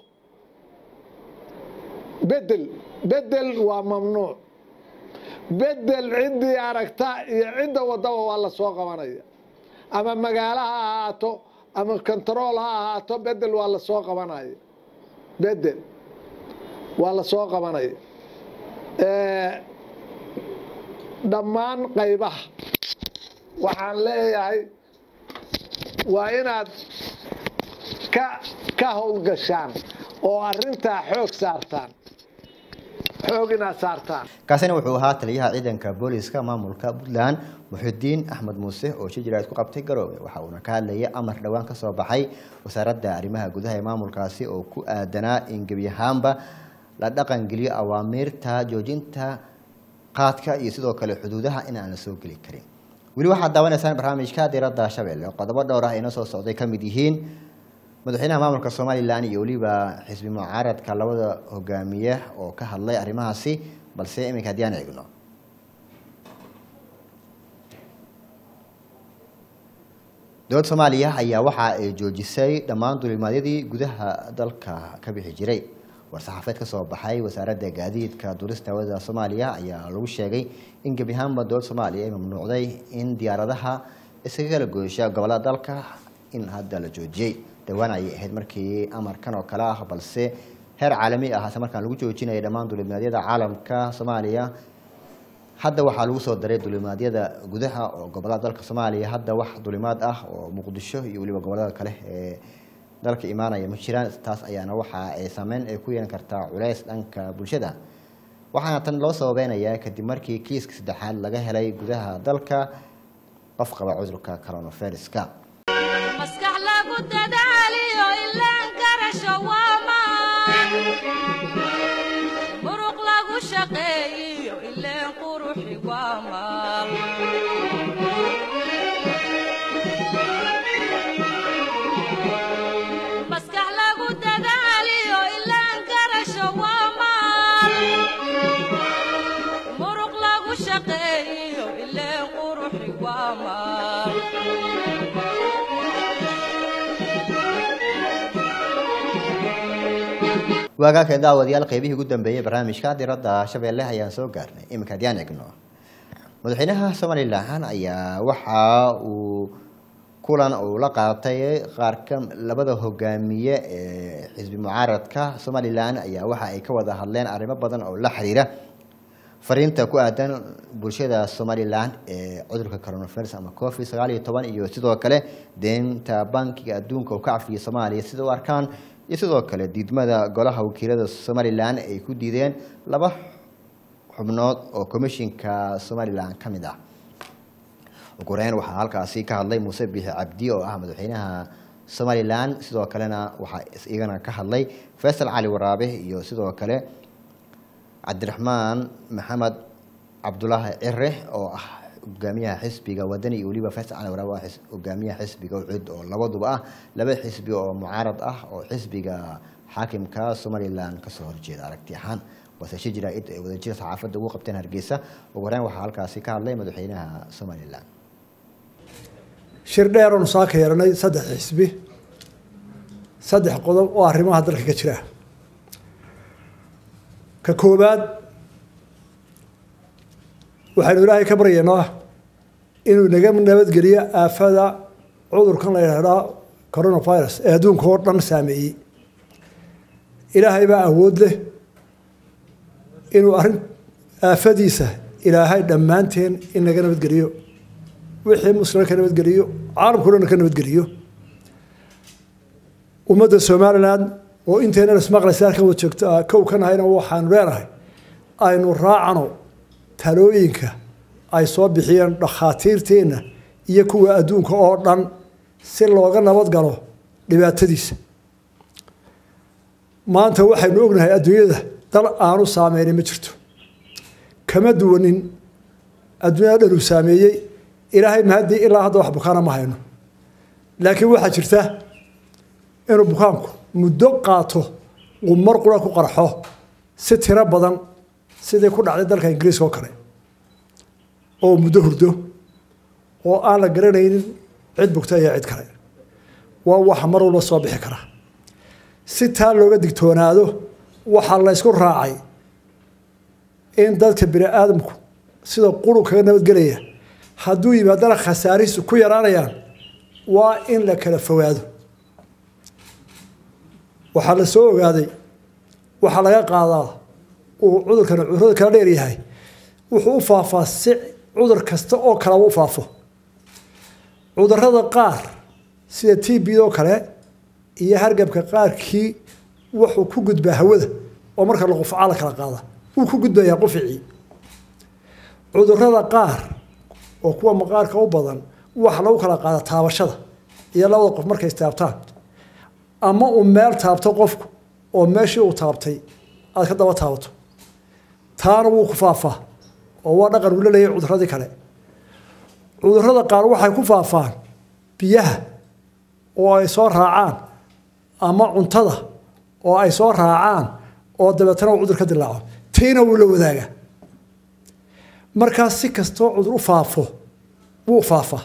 bedel bedel waa mamnuuc bedel ciddii aragta iyo cidda wadaba waa la soo qabanaya ama magaalo ha ahaato ama kontarool ha ahaato bedel waa la soo qabanaya bedel waa la soo qabanaya dhammaan qaybaha waxaan leeyahay waa inaad ka ka howlgashaan oo arrintaa xoog saartaan xoog inaad saartaan kaasina wuxuu ahaa taliyaha ciidanka booliska maamulka puntland muxidiin axmed muuse oo shijira isku qabtay garoobe waxa uuna ka hadlayay amar dhowaan ka soo baxay wasaaradda arrimaha gudaha ee maamulkaasi oo ku aadanaa in gebi ahaanba la dhaqangeliyo awaamiirta joojinta qaadka iyo sidoo kale xuduudaha in aan la soo geli karin weli waxaad daawanaysaan barnaamijka diradda shabeelle oo qodobo dhowr ah inoo soo socday ka mid yihiin madaxweynaha maamulka somalilan iyo weliba xisbi mucaaradka labada hogaamiye oo ka hadlay arrimahaasi balse iminka haddii aan eegno dowladda soomaaliya ayaa waxa ay joojisay dhammaan dulimaadyadii gudaha dalka ka bixi jiray war-saxaafeed ka soo baxay wasaaradda gaadiidka duulista hawada soomaaliya ayaa lagu sheegay in gebi ahaanba dowladda soomaaliya ay mamnuucday in diyaaradaha iskaga kala goysha gobollada dalka in hadda la joojiyey dhowaan ayay ahayd markii amarkan oo kale ah balse heer caalami ah hase markaan lagu joojinaya dhammaan dulimaadyada caalamka soomaaliya hadda waxaa lagu soo daray dulimaadyada gudaha oo gobollada dalka soomaaliya hadda wax dulimaad ah oo muqdisho iyo weliba gobollada kale ee dalka imaanaya ma jiraan taas ayaana waxa ay saameyn ay ku yeelan kartaa culeys dhanka bulshada waxaana tan loo sababeynayaa kadib markii kiiska saddexaad laga helay gudaha dalka qof qaba cudurka coronaviruska maskax lagu dadaaliyo ilaan garasho waamaan muruq lagu shaqeeyiyo ileen quruxi waamaan maskax lagu dadaaliyo ilaan garasho waamaan muruq lagu shaqeeyiyo ileen quruxi waamaan waagaaka daawadayaal qeybihii ugu dambeeyey barnaamijka diradda shabeelle ayaan soo gaarnay iminka haddii aan egno madaxweynaha somalilan ayaa waxa uu kulan uu la qaatay qaar ka labada hogaamiye ee xisbi mucaaradka somalilan ayaa waxa ay ka wada hadleen arrimo badan oo la xiriira fariinta ku aadan bulshada somalilan ee cudurka coronavirus ama covid sagaal iyo toban iyo sidoo kale deenta bankiga adduunka uu ka cafiyay soomaaliya sida u arkaan iyo sidoo kale diidmada golaha wakiilada somalilan ay ku diideen laba xubnood oo komishinka somalilan ka mid ah ugu horeyn waxaa halkaasi ka hadlay muuse biixi cabdi oo ah madaxweynaha somalilan sidoo kalena waxaa iyagana ka hadlay faysal cali waraabe iyo sidoo kale cabdiraxmaan maxamed cabdulaahi cire oo ah hogaamiyaha xisbiga wadani iyo weliba faysal cali waraabe waa hogaamiyaha xisbiga ucud oo labaduba ah laba xisbi oo mucaarad ah oo xisbiga xaakimka somalilan kasoo horjeeda aragti ahaan wasashe jaraa'id ay wadajir saxaafadda ugu qabteen hargeysa ugu horeyn waxaa halkaasi ka hadlay madaxweynaha somalilan shir dheeroonu saa ka yeelanay saddex xisbi saddex qodob oo arrimaha dalka ka jira ka koowaad waxaynu ilaahay ka baryaynaa inuu naga nabadgeliyo aafada cudurkan la yidhaahdaa coronavirus ee adduunka oo dhan saameeyey ilaahay baa awood leh inuu arrin aafadiisa ilaahay dhammaanteen in naga nabadgeliyo wixii muslima ka nabadgeliyo caalamkao dhan ka nabadgeliyo ummadda somalilan oo intaynan ismaqlaysa halkan wad joogta kow ka nahayna waxaanu leenahay aynu raacano talooyinka ay soo bixiyeen dhakhaatiirteenna iyo kuwa adduunka oo dhan si looga nabad galo dhibaatadiisa maanta waxaynu ognahay adduunyada dal aanu saameynin ma jirto kama duwanin adduunyada dhan uu saameeyey ilaahay mahaddii ilaa hadda wax bukaana ma hayno laakiin waxaa jirta inuu bukaanku muddo qaato uu mar qura ku qarxo si tiro badan sidii ku dhacday dalka ingiriiska oo kale oo muddo hurdo oo aan la garanaynin cid bugta iyo cid kale waa waxa mar walba soo bixi kara si taa looga digtoonaado waxaa la ysku raacay in dadka bini aadamku sida qurun kaga nabadgelaya hadduu yimaadana khasaarihiisu ku yaraanayaan waa in la kala fogaado waxaa la soo ogaaday waxaa laga qaadaa uu cudurkan cudurada kala dheer yahay wuxuu u faafaa si cudur kasta oo kalaba u faafo cudurada qaar sida t b oo kale iyo hargabka qaarkii wuxuu ku gudbaa hawada oo marka la qufcaa la kala qaada wuu ku gudbayaa quficii cudurada qaar oo kuwa maqaarka u badan waxa lagu kala qaada taabashada iyo labada qof markay istaabtaan ama uu meel taabto qofku oo meeshii uu taabtay aad ka daba taabato taana wuu ku faafaa oo waa dhaqan uu la leeyahay cuduradii kale cudurada qaar waxay ku faafaan biyaha oo ay soo raacaan ama cuntada oo ay soo raacaan oo dabeetana uu cudur ka dilaaco tiina wuu la wadaagaa markaas si kastoo cudur u faafo wuu faafaa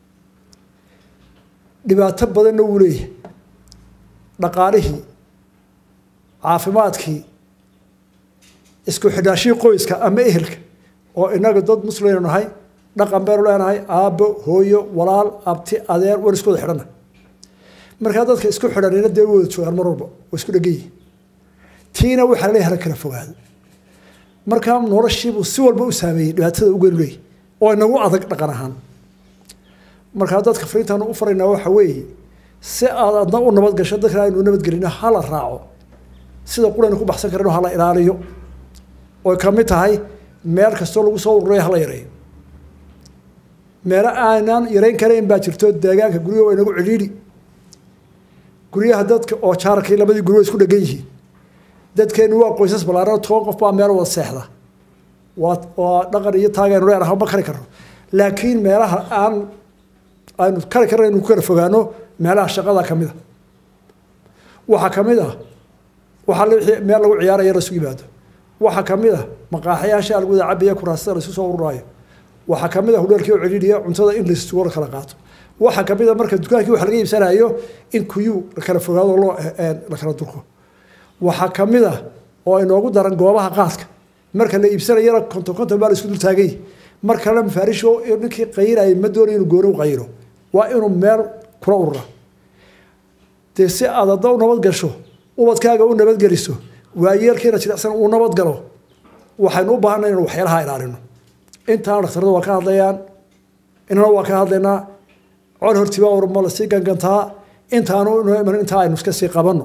dhibaato badanna wuu leeyahay dhaqaalihii caafimaadkii isku xidhaashihii qoyska ama ehelka oo inaga dad muslimaynu nahay dhaqan baynu leenahay aabbo hooyo walaal abti adeer waan isku wada xidhanna markaa dadka isku xidhanina dee wada joogaan mar walba waa isku dhegan yihin tiina waxaa laleeyahay hala kala fogaado markaa noloshiibuu si walba u saameeyey dhibaatada ugeenu leeyahy oo inagu adag dhaqan ahaan markaa dadka fariintaanu u faraynaa waxa weeye si aad adna u nabad gasho dadkana aynu nabadgelino hala raaco sida quraynu ku baxsan karino hala ilaaliyo oy ka mid tahay meel kastoo lagu soo ururayo hala yareeyo meelo aanaan yareyn karayn baa jirto deegaanka guryaha waa inagu cidhiidhi guryaha dadka oo jaarkii labadii guri waa isku dhegan yihiin dadkeenu waa qoysas ballaaran toban qof baa meel wada seexda waa waa dhaqan iyo taagaynu leenahay ma kari karno laakiin meelaha aan aynu kari karna inu ku kala fogaano meelaha shaqada ka mid a waxaa ka mid ah waxaa wixii meel lagu ciyaaraya la isugu yimaado waxaa ka mid ah maqaaxayaasha lagu wada cabaya kuraasada la isu soo ururaayo waxaa ka mid ah hudheelkii oo celiiriya cuntada in laisugu la kala qaato waxaa ka mid a marka dukaankii wax laga iibsanayo in kuyuu la kala fogaado loo la kala durko waxaa ka mid ah oo inoogu daran goobaha qaadka marka la iibsanayana konton konton baa la isku dul taagay mar kalena mafaarisho ninkii qayirayay ma doonayo inuu gooni u qayiro waa inuu meel kula urura dee si aad hadda u nabad gasho ubadkaaga u nabadgeliso waayeelkiina jilicsan uu nabad galo waxaynu u baahanay inaynu waxyaalaha ilaalino intaana dhakhtarada waa ka hadlayaan inana waa ka hadlaynaa cod hortiba urma la sii gangantaa intaanu inoo iman intaa aynu iska sii qabanno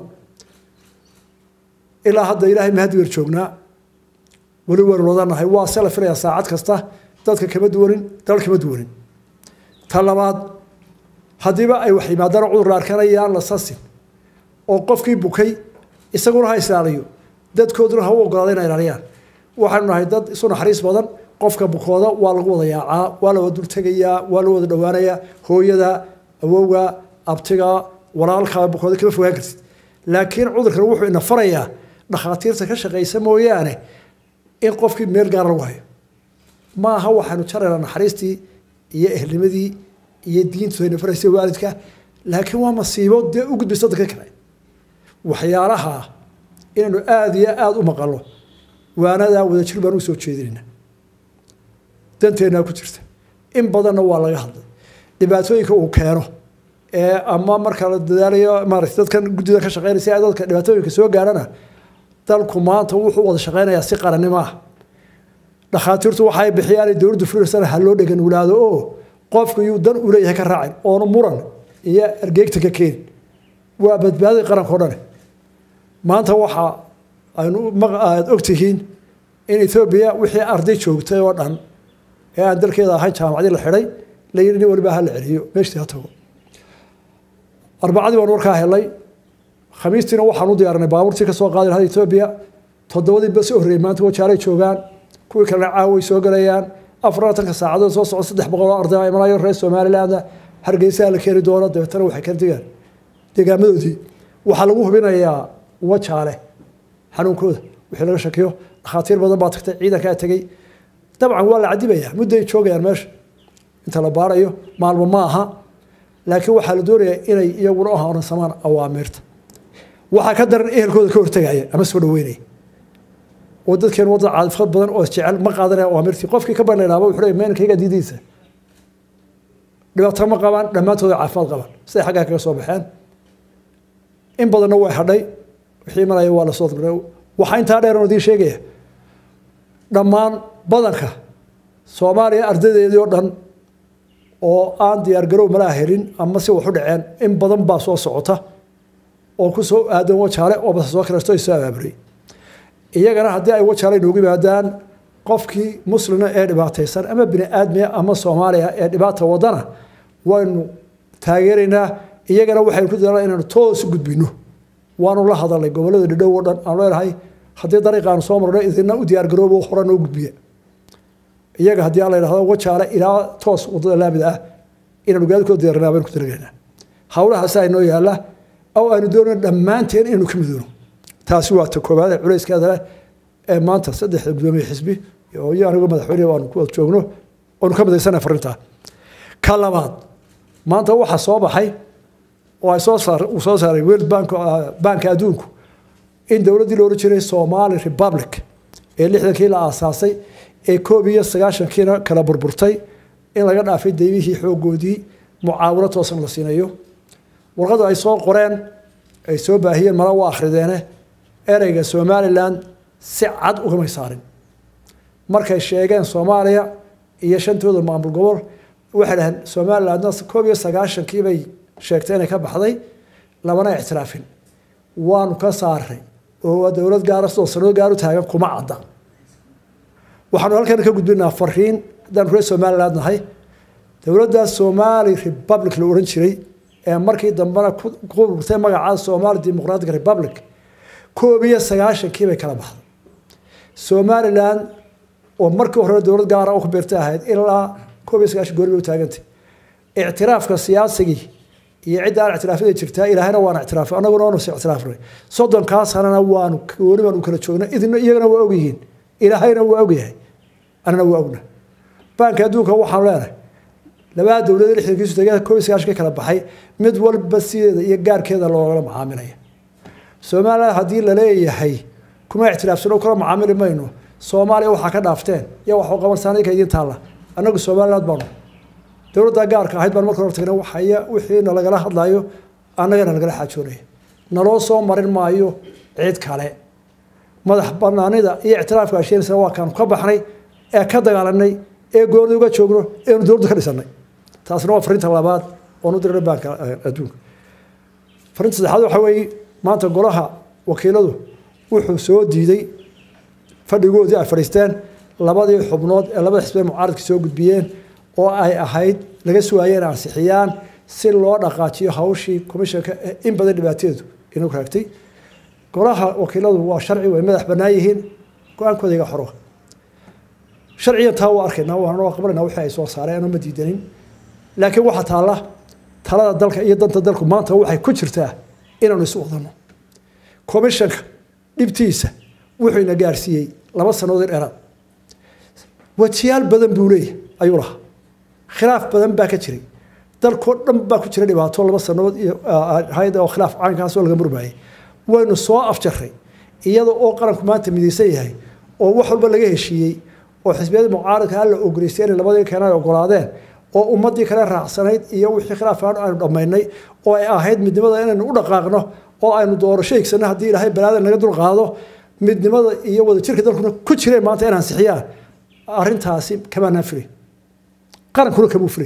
ilaa hadda ilaahay mahad weer joognaa weli waynu wadanahay waa se la filayaa saacad kasta dadka kama duwanin dal kama duwanin ta labaad haddiiba ay wax yimaadaan cudur la arkanayaan la sasin oo qofkii bukay isaguna ha islaaliyo dadkooduna ha u ogolaada inay ilaaliyaan waxaynu nahay dad isu naxariis badan qofka bukooda waa lagu wada yaacaa waa la wada dultegayaa waa la wada dhowaanayaa hooyada awowga abtiga walaalka bukooda kama fogaan kartid laakiin cudurkan wuxuu ina farayaa dhakhaatiirta ka shaqaysa mooyaane in qofkii meel gaara lagu hayo ma aha waxaanu jaraynaa naxariistii iyo ehelnimadii iyo diintu ayna faraysa waalidka laakiin waa masiibo dee u gudbaysa dadka kale waxyaalaha inaynu aada iyo aada u maqalno waanadaa wadajir baan u soo jeedinayna danteennaa ku jirta in badanna waa laga hadlay dhibaatooyinka uu keeno ee ama marka la dadaalayo maarata dadkan guddida ka shaqeynaysa ee dadka dhibaatooyinka soo gaarana dalku maanta wuxuu wada shaqeynayaa si qarannimo ah dhakhaatiirtu waxay bixiyaan dowladdu fulirsana ha loo dhegan wulaado oo qofku yuu dan u leeyahay ka raacin oonu muran iyo ergeegta ka keenin waa badbaadii qaranka o dhane maanta waxa aynu aad ogtihiin in ethoobiya wixii arday joogtay oo dhan ee aan dalkeeda ahayn jaamacadii la xidhay la yidhi nin waliba ha la celiyo meeshtii ha tago arbacadii baan warkaa helay khamiistiina waxaan u diyaarinay baabuurtii ka soo qaadi lahayd etoobiya toddobadii bas horreeyey maanta wajaalay joogaan kuwii kalena caaway soo galayaan afar labatanka saacadood soo socda saddex boqol oo arday imanayo reer somaliland hargeysaha la keeni doono dabeetana waxay kala degaan deegaamadoodii waxaa lagu hubinayaa wajaale xanuunkooda wixii laga shakiyo dhakhaatiir badan baa tagtay ciidankaa tegey dabcan waa la cadibayaa mudday joogayaan meesha inta la baarayo maalmo ma aha laakiin waxaa la doonayaa inay iyaguna u horansamaan awaamiirta waxaa ka daran ehelkooda ka hortegaya ama soo dhaweynaya oo dadkeen wadda caadifad badan oo jecel ma qaadanaya awaamirtii qofkii ka banaynaaba wuxuu leeyahay meenkayga diidiisa dhibaato ma qabaan dhammaantooda caafimaad qabaan siday xaggaa kaga soo baxeen in badanna way hadhay wixii imanaya waa lasoo dulay waxaa intaa dheer oo idiin sheegaya dhammaan badanka soomaaliya ardaydeedii oo dhan oo aan diyaargarow malaa helin ama si wax u dhaceen in badan baa soo socota oo ku soo aadan wajaale oo basa soo kiraysto soo abaabulay iyagana haddii ay wajaale inoogu yimaadaan qofkii muslina ee dhibaataysan ama bini aadmiya ama soomaaliya ee dhibaata wadana waynu taageeraynaa iyagana waxaynu ku dadaalnaa inaynu toos u gudbino waanu la hadalnay gobollada dhidhow oo dhan aan leenahay haddii dariiqaanu soo marno idina u diyaargaroobo hore noo gudbiya iyaga haddii aan la yidhahdo wajaale ilaa toos wadada laamida ah inaanu gaadikoo diyaarnaa baynu ku talagalaynaa hawlahaasa inoo yaalla oo aynu doonayno dhammaanteen inaynu ka midoono taasi waa ta koowaad ee culayskeeda leh ee maanta saddexda gudoomiye xisbi iyo anigo madaxweyne aanu ku wada joogno oonu ka midaysana farintaa ka labaad maanta waxaa soo baxay oo ay soo saar uu soo saaray world bank banka adduunku in dowladdii la odhan jiray somali republic ee lixdankii la aasaasay ee koob iyo sagaashankiina kala burburtay in laga dhaafay daymihii xoogoodii mucaawino toosan la siinayo warqadu ay soo qoreen ay soo baahiyeen mala waa akhrideene ereyga somalilan si cad ugamay saarin markay sheegeen soomaaliya iyo shantooda maamul gobol waxay dhaheen somalilandna koob iyo sagaashankii bay sheegtay inay ka baxday lamana ictiraafin waanu ka saaray oo waa dowlad gaara sidoo sanado gaar u taagan kuma cadda waxaanu halkan ka gudbinaa fariin haddaan reer somaliland nahay dowladda somali republic la odhan jiray ee markii dambena ku burtay magaca somali democratic republic koob iyo sagaashankii bay kala baxday somaliland oo markii hore dowlad gaara ku beertay ahayd ilaa koob iyo sagaashan goori bay u taagantay ictiraafka siyaasigii iyo cidda aan ictiraafyada jirtaa ilaahayna waana ictiraafay annaguna waanu is ictiraafnay soddonkaa sanana waanu gooni baanu kala joognay idina iyagana waa ogyihiin ilaahayna waa ogyahay annana waa ogna baanka adduunka waxaanu leenahay labada dowlada lixdankiisu tegada koob iyo sagaashan ka kala baxay mid walba sideeda iyo gaarkeeda loogala macaamilaya somaliland haddii laleeyahay kuma ictiraafsano kula macaamili mayno soomaaliya waxaa ka dhaafteen iyo waxu qabansaana ka idiin taalla annagu somaliland baanu dowladda gaarka ahayd baan marka hor tagnay waxaya wixii nalagala hadlayo annagana nagala xaajoonaya naloo soo marin maayo cid kale madax banaanida iyo ictiraafka asheenaysa waa kaanu ka baxnay ee ka dagaalanay ee goorda uga joogno eenu dowladda ka dhisanay taasna waa fariinta labaad oon u dirnay baanka adduunka fariinta saddexaad waxa weeye maanta golaha wakiiladu wuxuu soo diiday fadhigoodii ay fadhiisteen labadii xubnood ee labada xisbee mucaaradka soo gudbiyeen oo ay ahayd laga sugaayay in ansixiyaan si loo dhaqaajiyo hawshii komishanka ee in badan dhibaateedu inuu raagtay golaha wakiiladu waa sharci way madax bannaan yihiin go-aankooda iga xoro sharcigan taa waa arkaynaa waana qabanayna wixii ay soo saareen ma diidanin laakiin waxaa taalla talada dalka iyo danta dalku maanta waxay ku jirtaa inaanu isu wadano komishanka dhibtiisa wuxuu ina gaarsiiyey laba sannadood in dheeraad wajiyaal badan buu leeyahay ayuu lahaa khilaaf badan baa ka jiray dalkoo dhan baa ku jira dhibaato laba sannadood iyo ahayd oo khilaaf caynkaasoo laga murmaayay waynu soo afjaray iyada oo qaranku maanta midaysan yahay oo wax walba laga heshiiyey oo xisbiyada mucaaradka alla ogoleystay inay labadii keenay ogolaadeen oo ummadii kale raacsanayd iyo wixii khilaafaan aynu dhammaynay oo ay ahayd midnimada inaynu u dhaqaaqno oo aynu doorasho higsano haddii ilaahay balaada naga dulqaado midnimada iyo wadajirka dalkuna ku jireen maanta in ansixiyaan arrintaasi kamaanaan filay qarankuna kamuu filay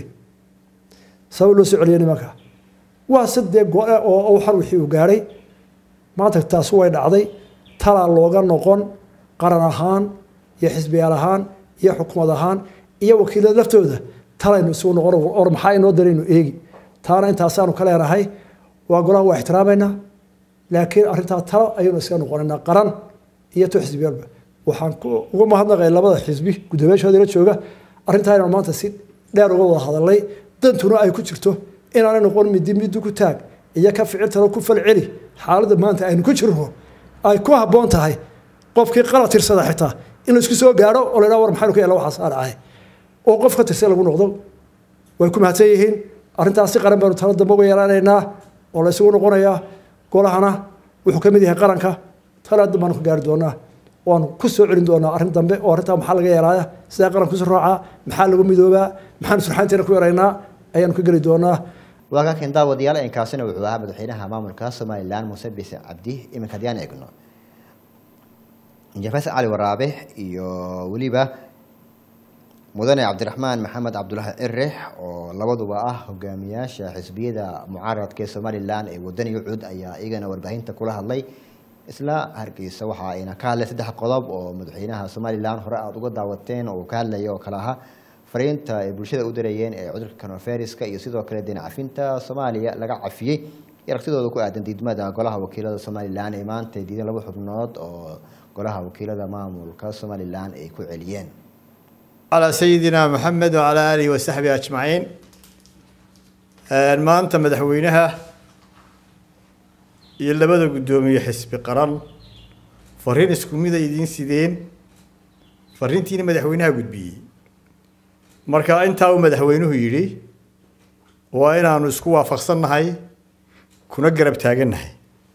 sabab loo soo celiyay nimanka waa sadee go-e oo waxan wixii uu gaadhay maanta taasi way dhacday talaa looga noqon qaran ahaan iyo xisbiyaal ahaan iyo xukumad ahaan iyo wakiilada laftooda talaynu isugu noqon or maxaa inoo daraynu eegi taana intaasaanu ka leenahay waa golaha waa ixtiraamayna laakiin arrintaa talo ayaynu iska noqonaynaa qaran iyo to xisbiyaalba waxaan uga mahadnaqay labada xisbi guddoomiyaashooda la jooga arrintaa inaan maanta si dheer uga wada hadalnay dantuna ay ku jirto inaanay noqon midi midi ku taag iyo ka ficiltalo ku falceli xaaladda maanta aynu ku jirno ay ku habboon tahay qofkii qalad tirsada xitaa in la isku soo gaadho oo la yidhaha war maxaynu ka yeela waxaas aan ahay oo qof ka tirsan lagu noqdo way ku mahadsan yihiin arrintaas si qaran baynu talo dambe uga yeelanaynaa oo la isugu noqonayaa golahana wuxuu ka mid yahay qaranka tala dambe baanu ka gaari doonaa waanu ku soo celin doonaa arrin dambe oo arrintaa maxaa laga yeelaaya sidaa qaranka kusi raacaa maxaa lagu midoobaa maxaanu surxaanteena ku yaraynaa ayaanu ka geli doonaa waa ka keen daawadayaal inkaasina wuxuu ahaa madaxweynaha maamulka somalilan muuse biise cabdi iminka haddii aan eegno jafas cali waraabe iyo weliba mudane cabdiraxmaan maxamed cabdulaahi cirex oo labaduba ah hogaamiyaasha xisbiyada mucaaradka ee somalilan ee wadani ucud ayaa iyagana warbaahinta kula hadlay isla hargeysa waxa ayna ka hadlay saddex qodob oo madaxweynaha somalilan hore aada uga daawateen oo ka hadlaya oo kale ahaa fariinta ay bulshada u dirayeen ee cudurka coronaviruska iyo sidoo kale deen cafinta soomaaliya laga cafiyey iyo aragtidooda ku aadan diidmada golaha wakiilada somalilan ee maanta diidan laba xubnood oo golaha wakiilada maamulka somalilan ay ku celiyeen على سيدنا محمد وعلى آله وصحبه أجمعين maanta madaxweynaha iyo labada guddoomiye xisbi qaran fariin isku mid ay idiin sideen fariintiina madaxweynaha gudbiyey marka intaa uu madaxweynuhu yidhi waa inaanu isku waafaqsannahay kuna garab taagannahay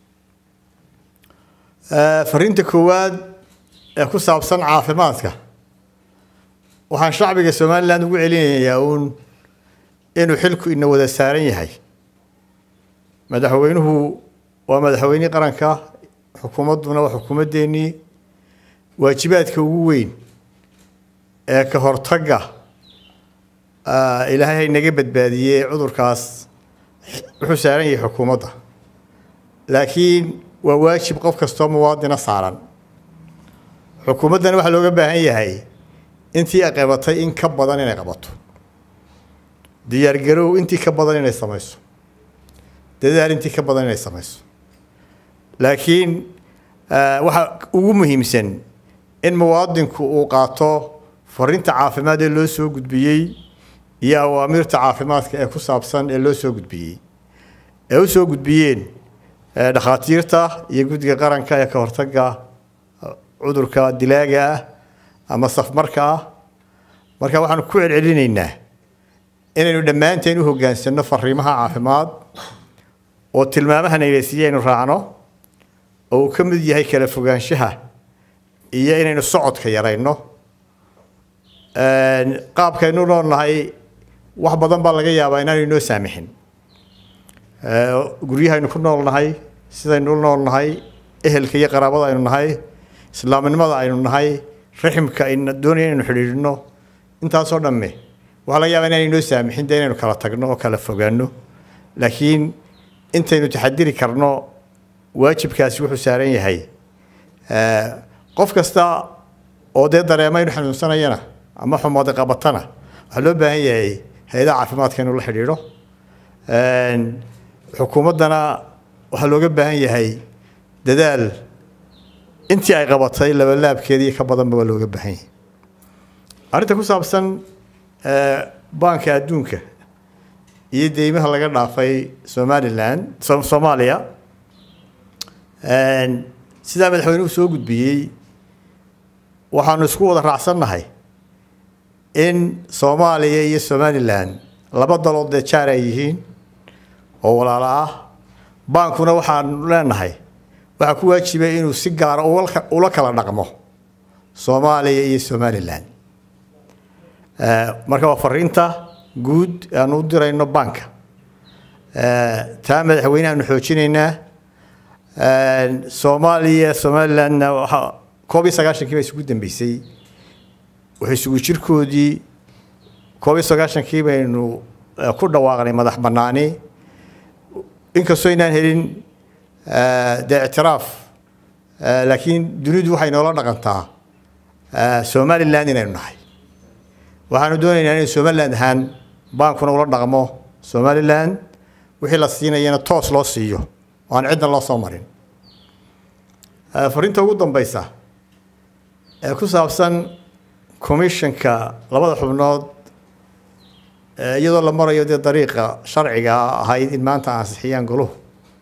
fariinta koowaad ee ku saabsan caafimaadka waxaan shacbiga somalilan ugu celinayaa uun inuu xilku ina wada saaran yahay madaxweynuhu waa madaxweynihii qaranka xukuumadduna waa xukuumaddeenii waajibaadka ugu weyn ee ka hortagga ilaahay hay naga badbaadiyey cudurkaas wuxuu saaran yahay xukuumadda laakiin waa waajib qof kastoo muwaadina saaran xukuumaddana waxaa looga baahan yahay intii ay qabatay in ka badan inay qabato diyaargarow intii ka badan inay samayso dadaal intii ka badan inay samayso laakiin waxa ugu muhiimsan in muwaadinku uu qaato fariinta caafimaad ee loo soo gudbiyey iyo awaamiirta caafimaadka ee ku saabsan ee loo soo gudbiyey ee u soo gudbiyeen dhakhaatiirta iyo guddiga qaranka ee ka hortagga cudurka dilaaga ah ama safmarka ah marka waxaanu ku celcelinaynaa inaynu dhammaanteen u hoggaansanno fariimaha caafimaad oo tilmaamaha nayleysiiya aynu raacno oo uu ka mid yahay kala fogaanshaha iyo inaynu socodka yarayno qaabkaynu noolnahay wax badan baa laga yaabaa inaanu inoo saamixin guryahaynu ku noolnahay sidaynu u noolnahay ehelka iyo qaraabada aynu nahay islaamnimada aynu nahay raximka ayna doonaya inaynu xidhiidhino intaasoo dhamme waxaa laga yaabaa inaan inoo saamixin dee inaynu kala tagno oo kala fogaano laakiin intaynu taxadiri karno waajibkaasi wuxuu saaran yahay qof kasta oo dee dareema inu xanuunsanayana ama xumaada qabatana waxaa loo baahan yahay hay-adaha caafimaadka inuu la xidhiidho xukuumaddana waxaa looga baahan yahay dadaal intii ay qabatay labalaabkeedii ka badanba waa looga baahan yahay arrinta ku saabsan baanka adduunka iyo deymaha laga dhaafay somalilan soomaaliya sidaa madaxweynuhu soo gudbiyey waxaanu isku wada raacsannahay in soomaaliya iyo somalilan laba dalood dee jaar ay yihiin oo walaalo ah baankuna waxaanu leenahay waxaa ku waajibay inuu si gaara ula kala dhaqmo soomaaliya iyo somalilan marka waa fariinta guud aanu u dirayno baanka taa madaxweyne aanu xoojinaynaa soomaaliya somalilandna waxaa koob iyo sagaashankii baa isugu dambeysay waxay isugu jirkoodii koob iyo sagaashankii baynu ku dhawaaqnay madax bannaani inkastoo inaan helin dee ictiraaf laakiin dunidu waxay noola dhaqantaa somaliland inaynu nahay waxaanu doonaynaa inay somaliland ahaan baankuna ula dhaqmo somaliland wixii la siinayana toos loo siiyo oo aan cidna loo soo marin fariinta ugu dambeysa ee ku saabsan commissionka labada xubnood iyadoo la marayo dee dariiqa sharciga ahayd in maanta ansixiyaan goluhu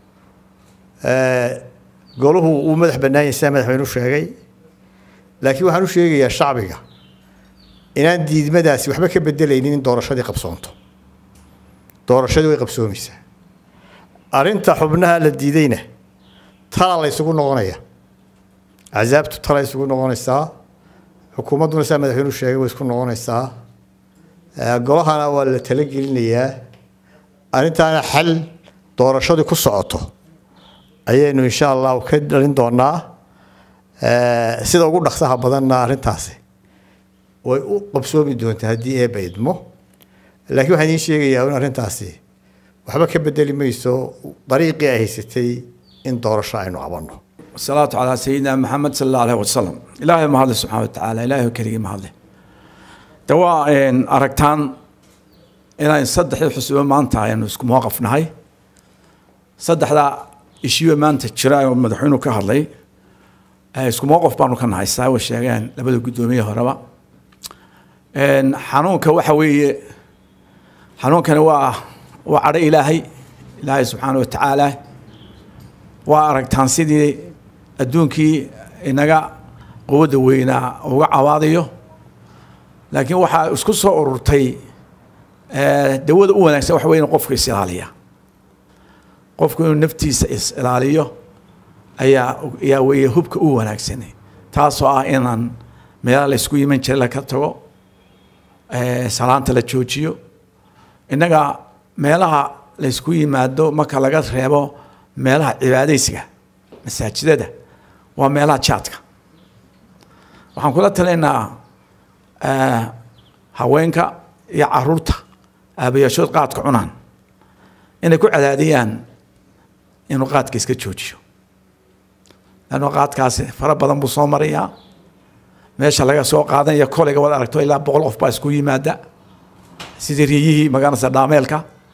goluhu uu madax bannaan yahay sidaa madaxweynu sheegay laakiin waxaan u sheegayaa shacbiga inaan diidmadaasi waxba ka bedelaynin in doorashadii qabsoonto doorashadii way qabsoomaysaa arrinta xubnaha la diidayna tala la ysugu noqonaya axsaabtu tala isugu noqonaysaa xukuumadduna sidaa madaxweynuhu sheegay way isku noqonaysaa golahana waa la talagelinayaa arrintaana xal doorashadii ku socoto ayaynu insha allahu ka dhalin doonaa Eh, sida ugu dhaqsaha badanna arrintaasi way u qabsoomi doontaa haddii eebba idmo laakiin waxaan idiin sheegayaa in arrintaasi waxba ka bedeli mayso dariiqii ay haysatay in doorasho aynu qabanno والصلاة على سيدنا محمد صلى الله عليه وسلم إلهي ما هذا سبحانه وتعالى إلهي كريم ما هذا دواء إن أركتان إلى إن صدح الحسوب ما أنت يعني اسكو مواقف نهاي صدح لا إشيو ما أنت تشراي ومدحونه كهرلي اسكو مواقف بانو كان هاي ساوي الشيغان لبدو قدومية هربا إن حنونك وحوي حنونك هو وعلى إلهي إلهي سبحانه وتعالى waa aragtaan sidii adduunkii inaga quwadda weynaa uga cawaadayo laakiin waxaa isku soo ururtay eh, dawada u wanaagsan waxa weeye in qofka is ilaaliya qofku inuu naftiisa is ilaaliyo ayaa ayaa weeye hubka u wanaagsan taasoo ah inaan meelaha la isku yiman jiray laka tago eh, salaanta la joojiyo innaga meelaha la isku yimaado marka laga reebo meelaha cibaadaysiga masaajidada waa meelaha jaadka waxaan kula talinaynaa eh, haweenka iyo caruurta aabayaashood qaadka cunaan inay ku cadaadiyaan inuu qaadka iska joojiyo lanno qaadkaasi fara badan buu soo marayaa meesha laga soo qaadanaya kolayga wad aragto ilaa boqol qof baa isku yimaada sidii riyihii magaranaysa dhaameelka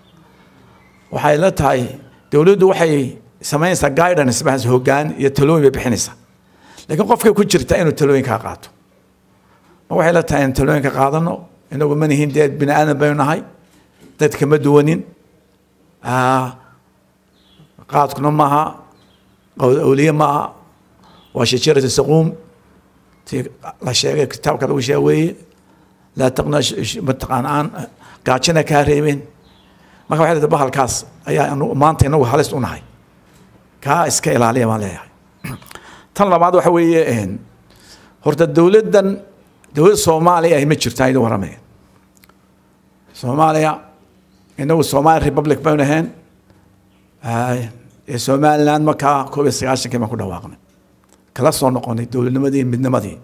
waxay la tahay dowladdu waxay samaynaysaa guidance bas hoggaan iyo talooyin bay bixinaysaa laakiin qofkay ku jirta inuu talooyinkaa qaato ma waxay la tahay in talooyinka qaadano inagu ma nihin dee bini aadan baynu nahay dadka ma duwanin Ah, qaadkuna maaha qawl awliye maaha waa shajaratu saquum tii la sheegay kitaabka lagu sheega weeye laa taqna mataqaan aan gaajina kaa reebeen marka waxay leedahay bahalkaas ayaa anu- maanta inagu halis u nahay kaa iska ilaaliya baan leeyahay tan labaad waxa weeye een, horta dowladdan dowladda soomaaliya ay ma jirtaa idin waramaya soomaaliya inagu soomaali republic baynu ahayn Ah, ee somaliland markaa koob iyo sagaashankii baan ku dhawaaqnay kala soo noqonay dowladnimadii iyo midnimadii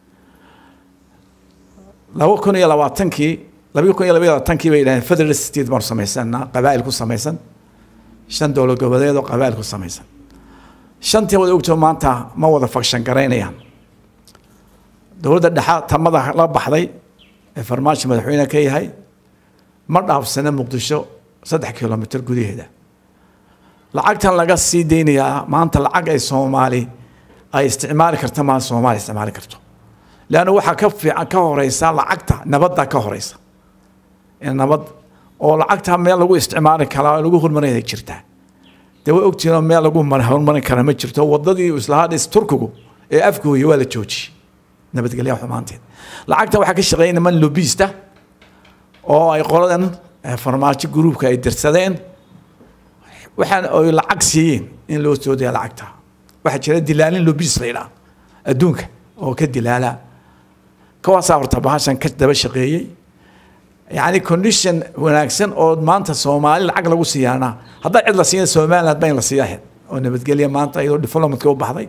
laba kun iyo labaatankii laba kun iyo laba iyo labaatankii bay yidhahdeen federal state baanu samaysanaa qabaa'il ku samaysan shan dowlad goboleed oo qabaa'il ku samaysan shantii wada ogtoo maanta ma wada fakshan garaynayaan dowladda dhexa tamada la baxday ee farmaajo madaxweyne ka yahay ma dhaafsana muqdisho saddex kilomitr gudaheeda lacagtan laga sii deynayaa maanta lacag ay soomaali ay isticmaali karta maa soomaali isticmaali karto leanna waxaa ka fiican ka horeysa lacagta nabadda ka horeysa in nabad oo lacagta meel lagu isticmaali karaa oo lagu horumarinaya jirtaa dee way ogtihiin oo meel lagu mar- horumarin kara ma jirto wadadii islahaa dhis turkigu ee afgooya waa la joojiyey nabadgelya xumaanteed lacagta waxaa ka shaqeeya niman lobista oo ay qoladan eh, farmaajo gruubka ay dirsadeen waxaan ay lacag siiyeen in loo soo daya lacagta waxaa jira dilaalin lobis la yidhaha adduunka oo ka dilaala kawaasaa horta bahashan ka daba shaqeeyey yacni condition wanaagsan oo maanta soomaali lacag lagu siiyaana haddaa cid la siiya somaliland ba in la siiya ahayd oo nabadgelya maanta iyadoo diplomatka u baxday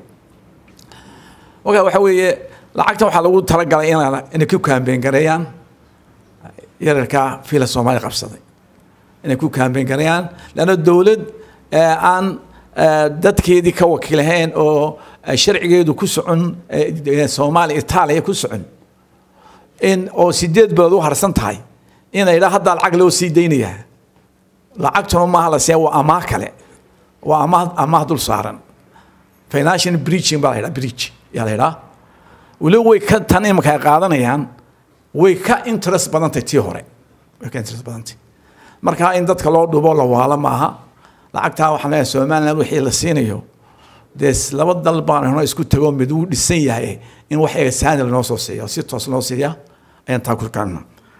marka waxa weeye lacagta waxaa lagu talagalay inaa inay ku kaambeen gareeyaan yararkaa fiila soomaali qabsaday inay ku kaambeen gareeyaan lanna dowlad eh, aan eh, dadkeedii ka wakiilahayn oo eh, sharcigeedu ku socon eh, eh, soomaaliya itaaliya ku socon in oo sideed bilood u harsan tahay inay dhaa haddaa lacag loo sii daynayaa lacagtuna maaha la siiya waa amaah kale waa amaah amaah dul saaran financial breaching baa la yidhaha breach yaa la yidhaha weliba way ka tan imika ay qaadanayaan way ka interest badantay tii hore way ka interest badantay marka in dadka loo dhubo la waalo maaha lacagtaa waxaan leeyahay somaliland wixii la siinayo dee laba dal baan hno isku tago mid uu dhisan yahay in wax eesaani lanoo soo siiyo si toos loo siiya ayaan taa ku kaana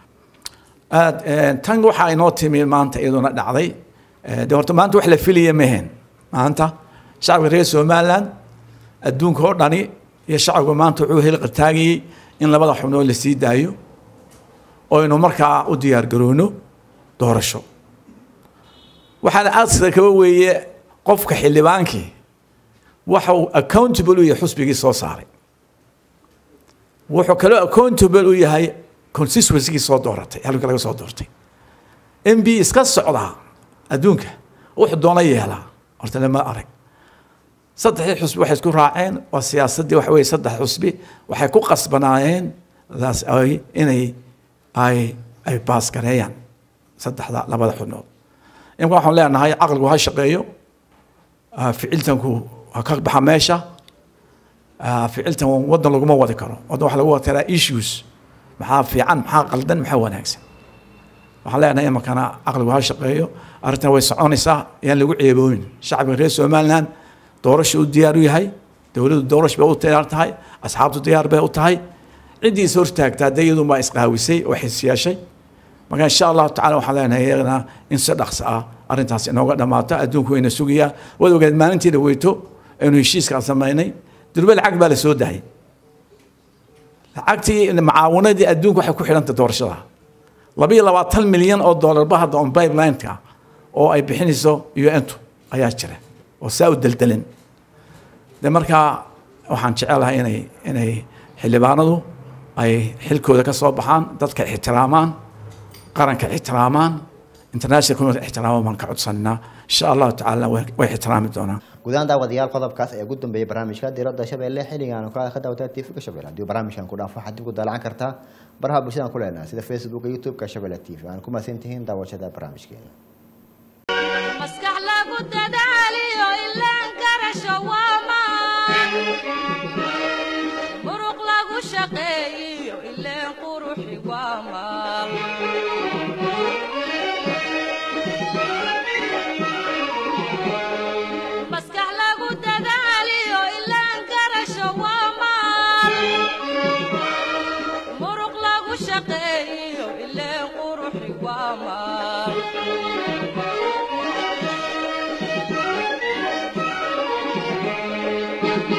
aad tan waxaa inoo timi maanta iyaduna dhacday Eh, dee horta maanta wax la filaya mehen maanta shacabka reer somaliland adduunka oo dhani iyo shacabka maanta wuxuu heli qartaagayey in labada xubnood la sii daayo oo aynu markaa u diyaar garoono doorasho waxaana aadka kaba weeye qofka xildhibaankii waxa uu accountable u yahay xusbigii soo saaray wuxuu kaloo accountable u yahay constituencygii soo dooratay halka laga soo doortay m b iska socdaa adduunka wuxuu doona yeelaa horta lama arag saddexdii xusbi waxay isku raaceen waa siyaasaddii waxa weye saddex xusbi waxay ku qasbanaayeen daas ay inay ay ay baasgareeyaan saddexda labada xubnood imka waxaan leenahay caqligu ha shaqeeyo ah, ficiltanku ha ka baxa meesha ah, ficiltan waddan laguma wadi karo waddan waxa lagu wadi karaa issues maxaa fiican maxaa qaldan maxaa wanaagsan waxaan leenahay imakana caqligu ha shaqeeyo arrintan way soconaysaa yaan lagu ceebooyin shacbiga reer somaliland doorasha u diyaar u yahay dowladdu doorasha bay u diyaar tahay asxaabtu diyaar bay u tahay ciddii is hortaagtaa dee iyadu baa isqaawisay oo xisyeeshay marka insha allahu tacala waxaan leenahay iyagana in si dhaqso ah arrintaas inooga dhammaato adduunku wayna sugayaa waad ogeed maalintii dhaweyto aynu heshiiskaan samaynay durbe lacag baa la soo daayay lacagtii macaawanadii adduunku waxay ku xidhanta doorashada laba iyo labaatan milyan oo doolarba hadda on pipelineka oo ay bixinayso un-tu ayaa jira oo saa u deldelin de markaa waxaan jecelahay inay inay xildhibaanadu ay xilkooda ka soo baxaan dadka ixtiraamaan qaranka ixtiraamaan international community ixtiraamaan baan ka codsananaa insha allahu tacaala way way ixtiraami doonaan gudahaan daawadayaal qodobkaas ayaa ugu dambeeyay barnaamijka diradda shabeelle xilligan oo kale ka daawata tvga shabeelle haddii barnaamijkan ku dhaafo waxaad dib ku daallacan kartaa baraha bulshadaan ku leenahay sida facebooka youtube-ka shabeelle t v aan ku mahadsan tihiin daawashada barnaamijkeena maskax lagu dadaaliyo ilaan garasho waa maan muruq lagu shaqeeyo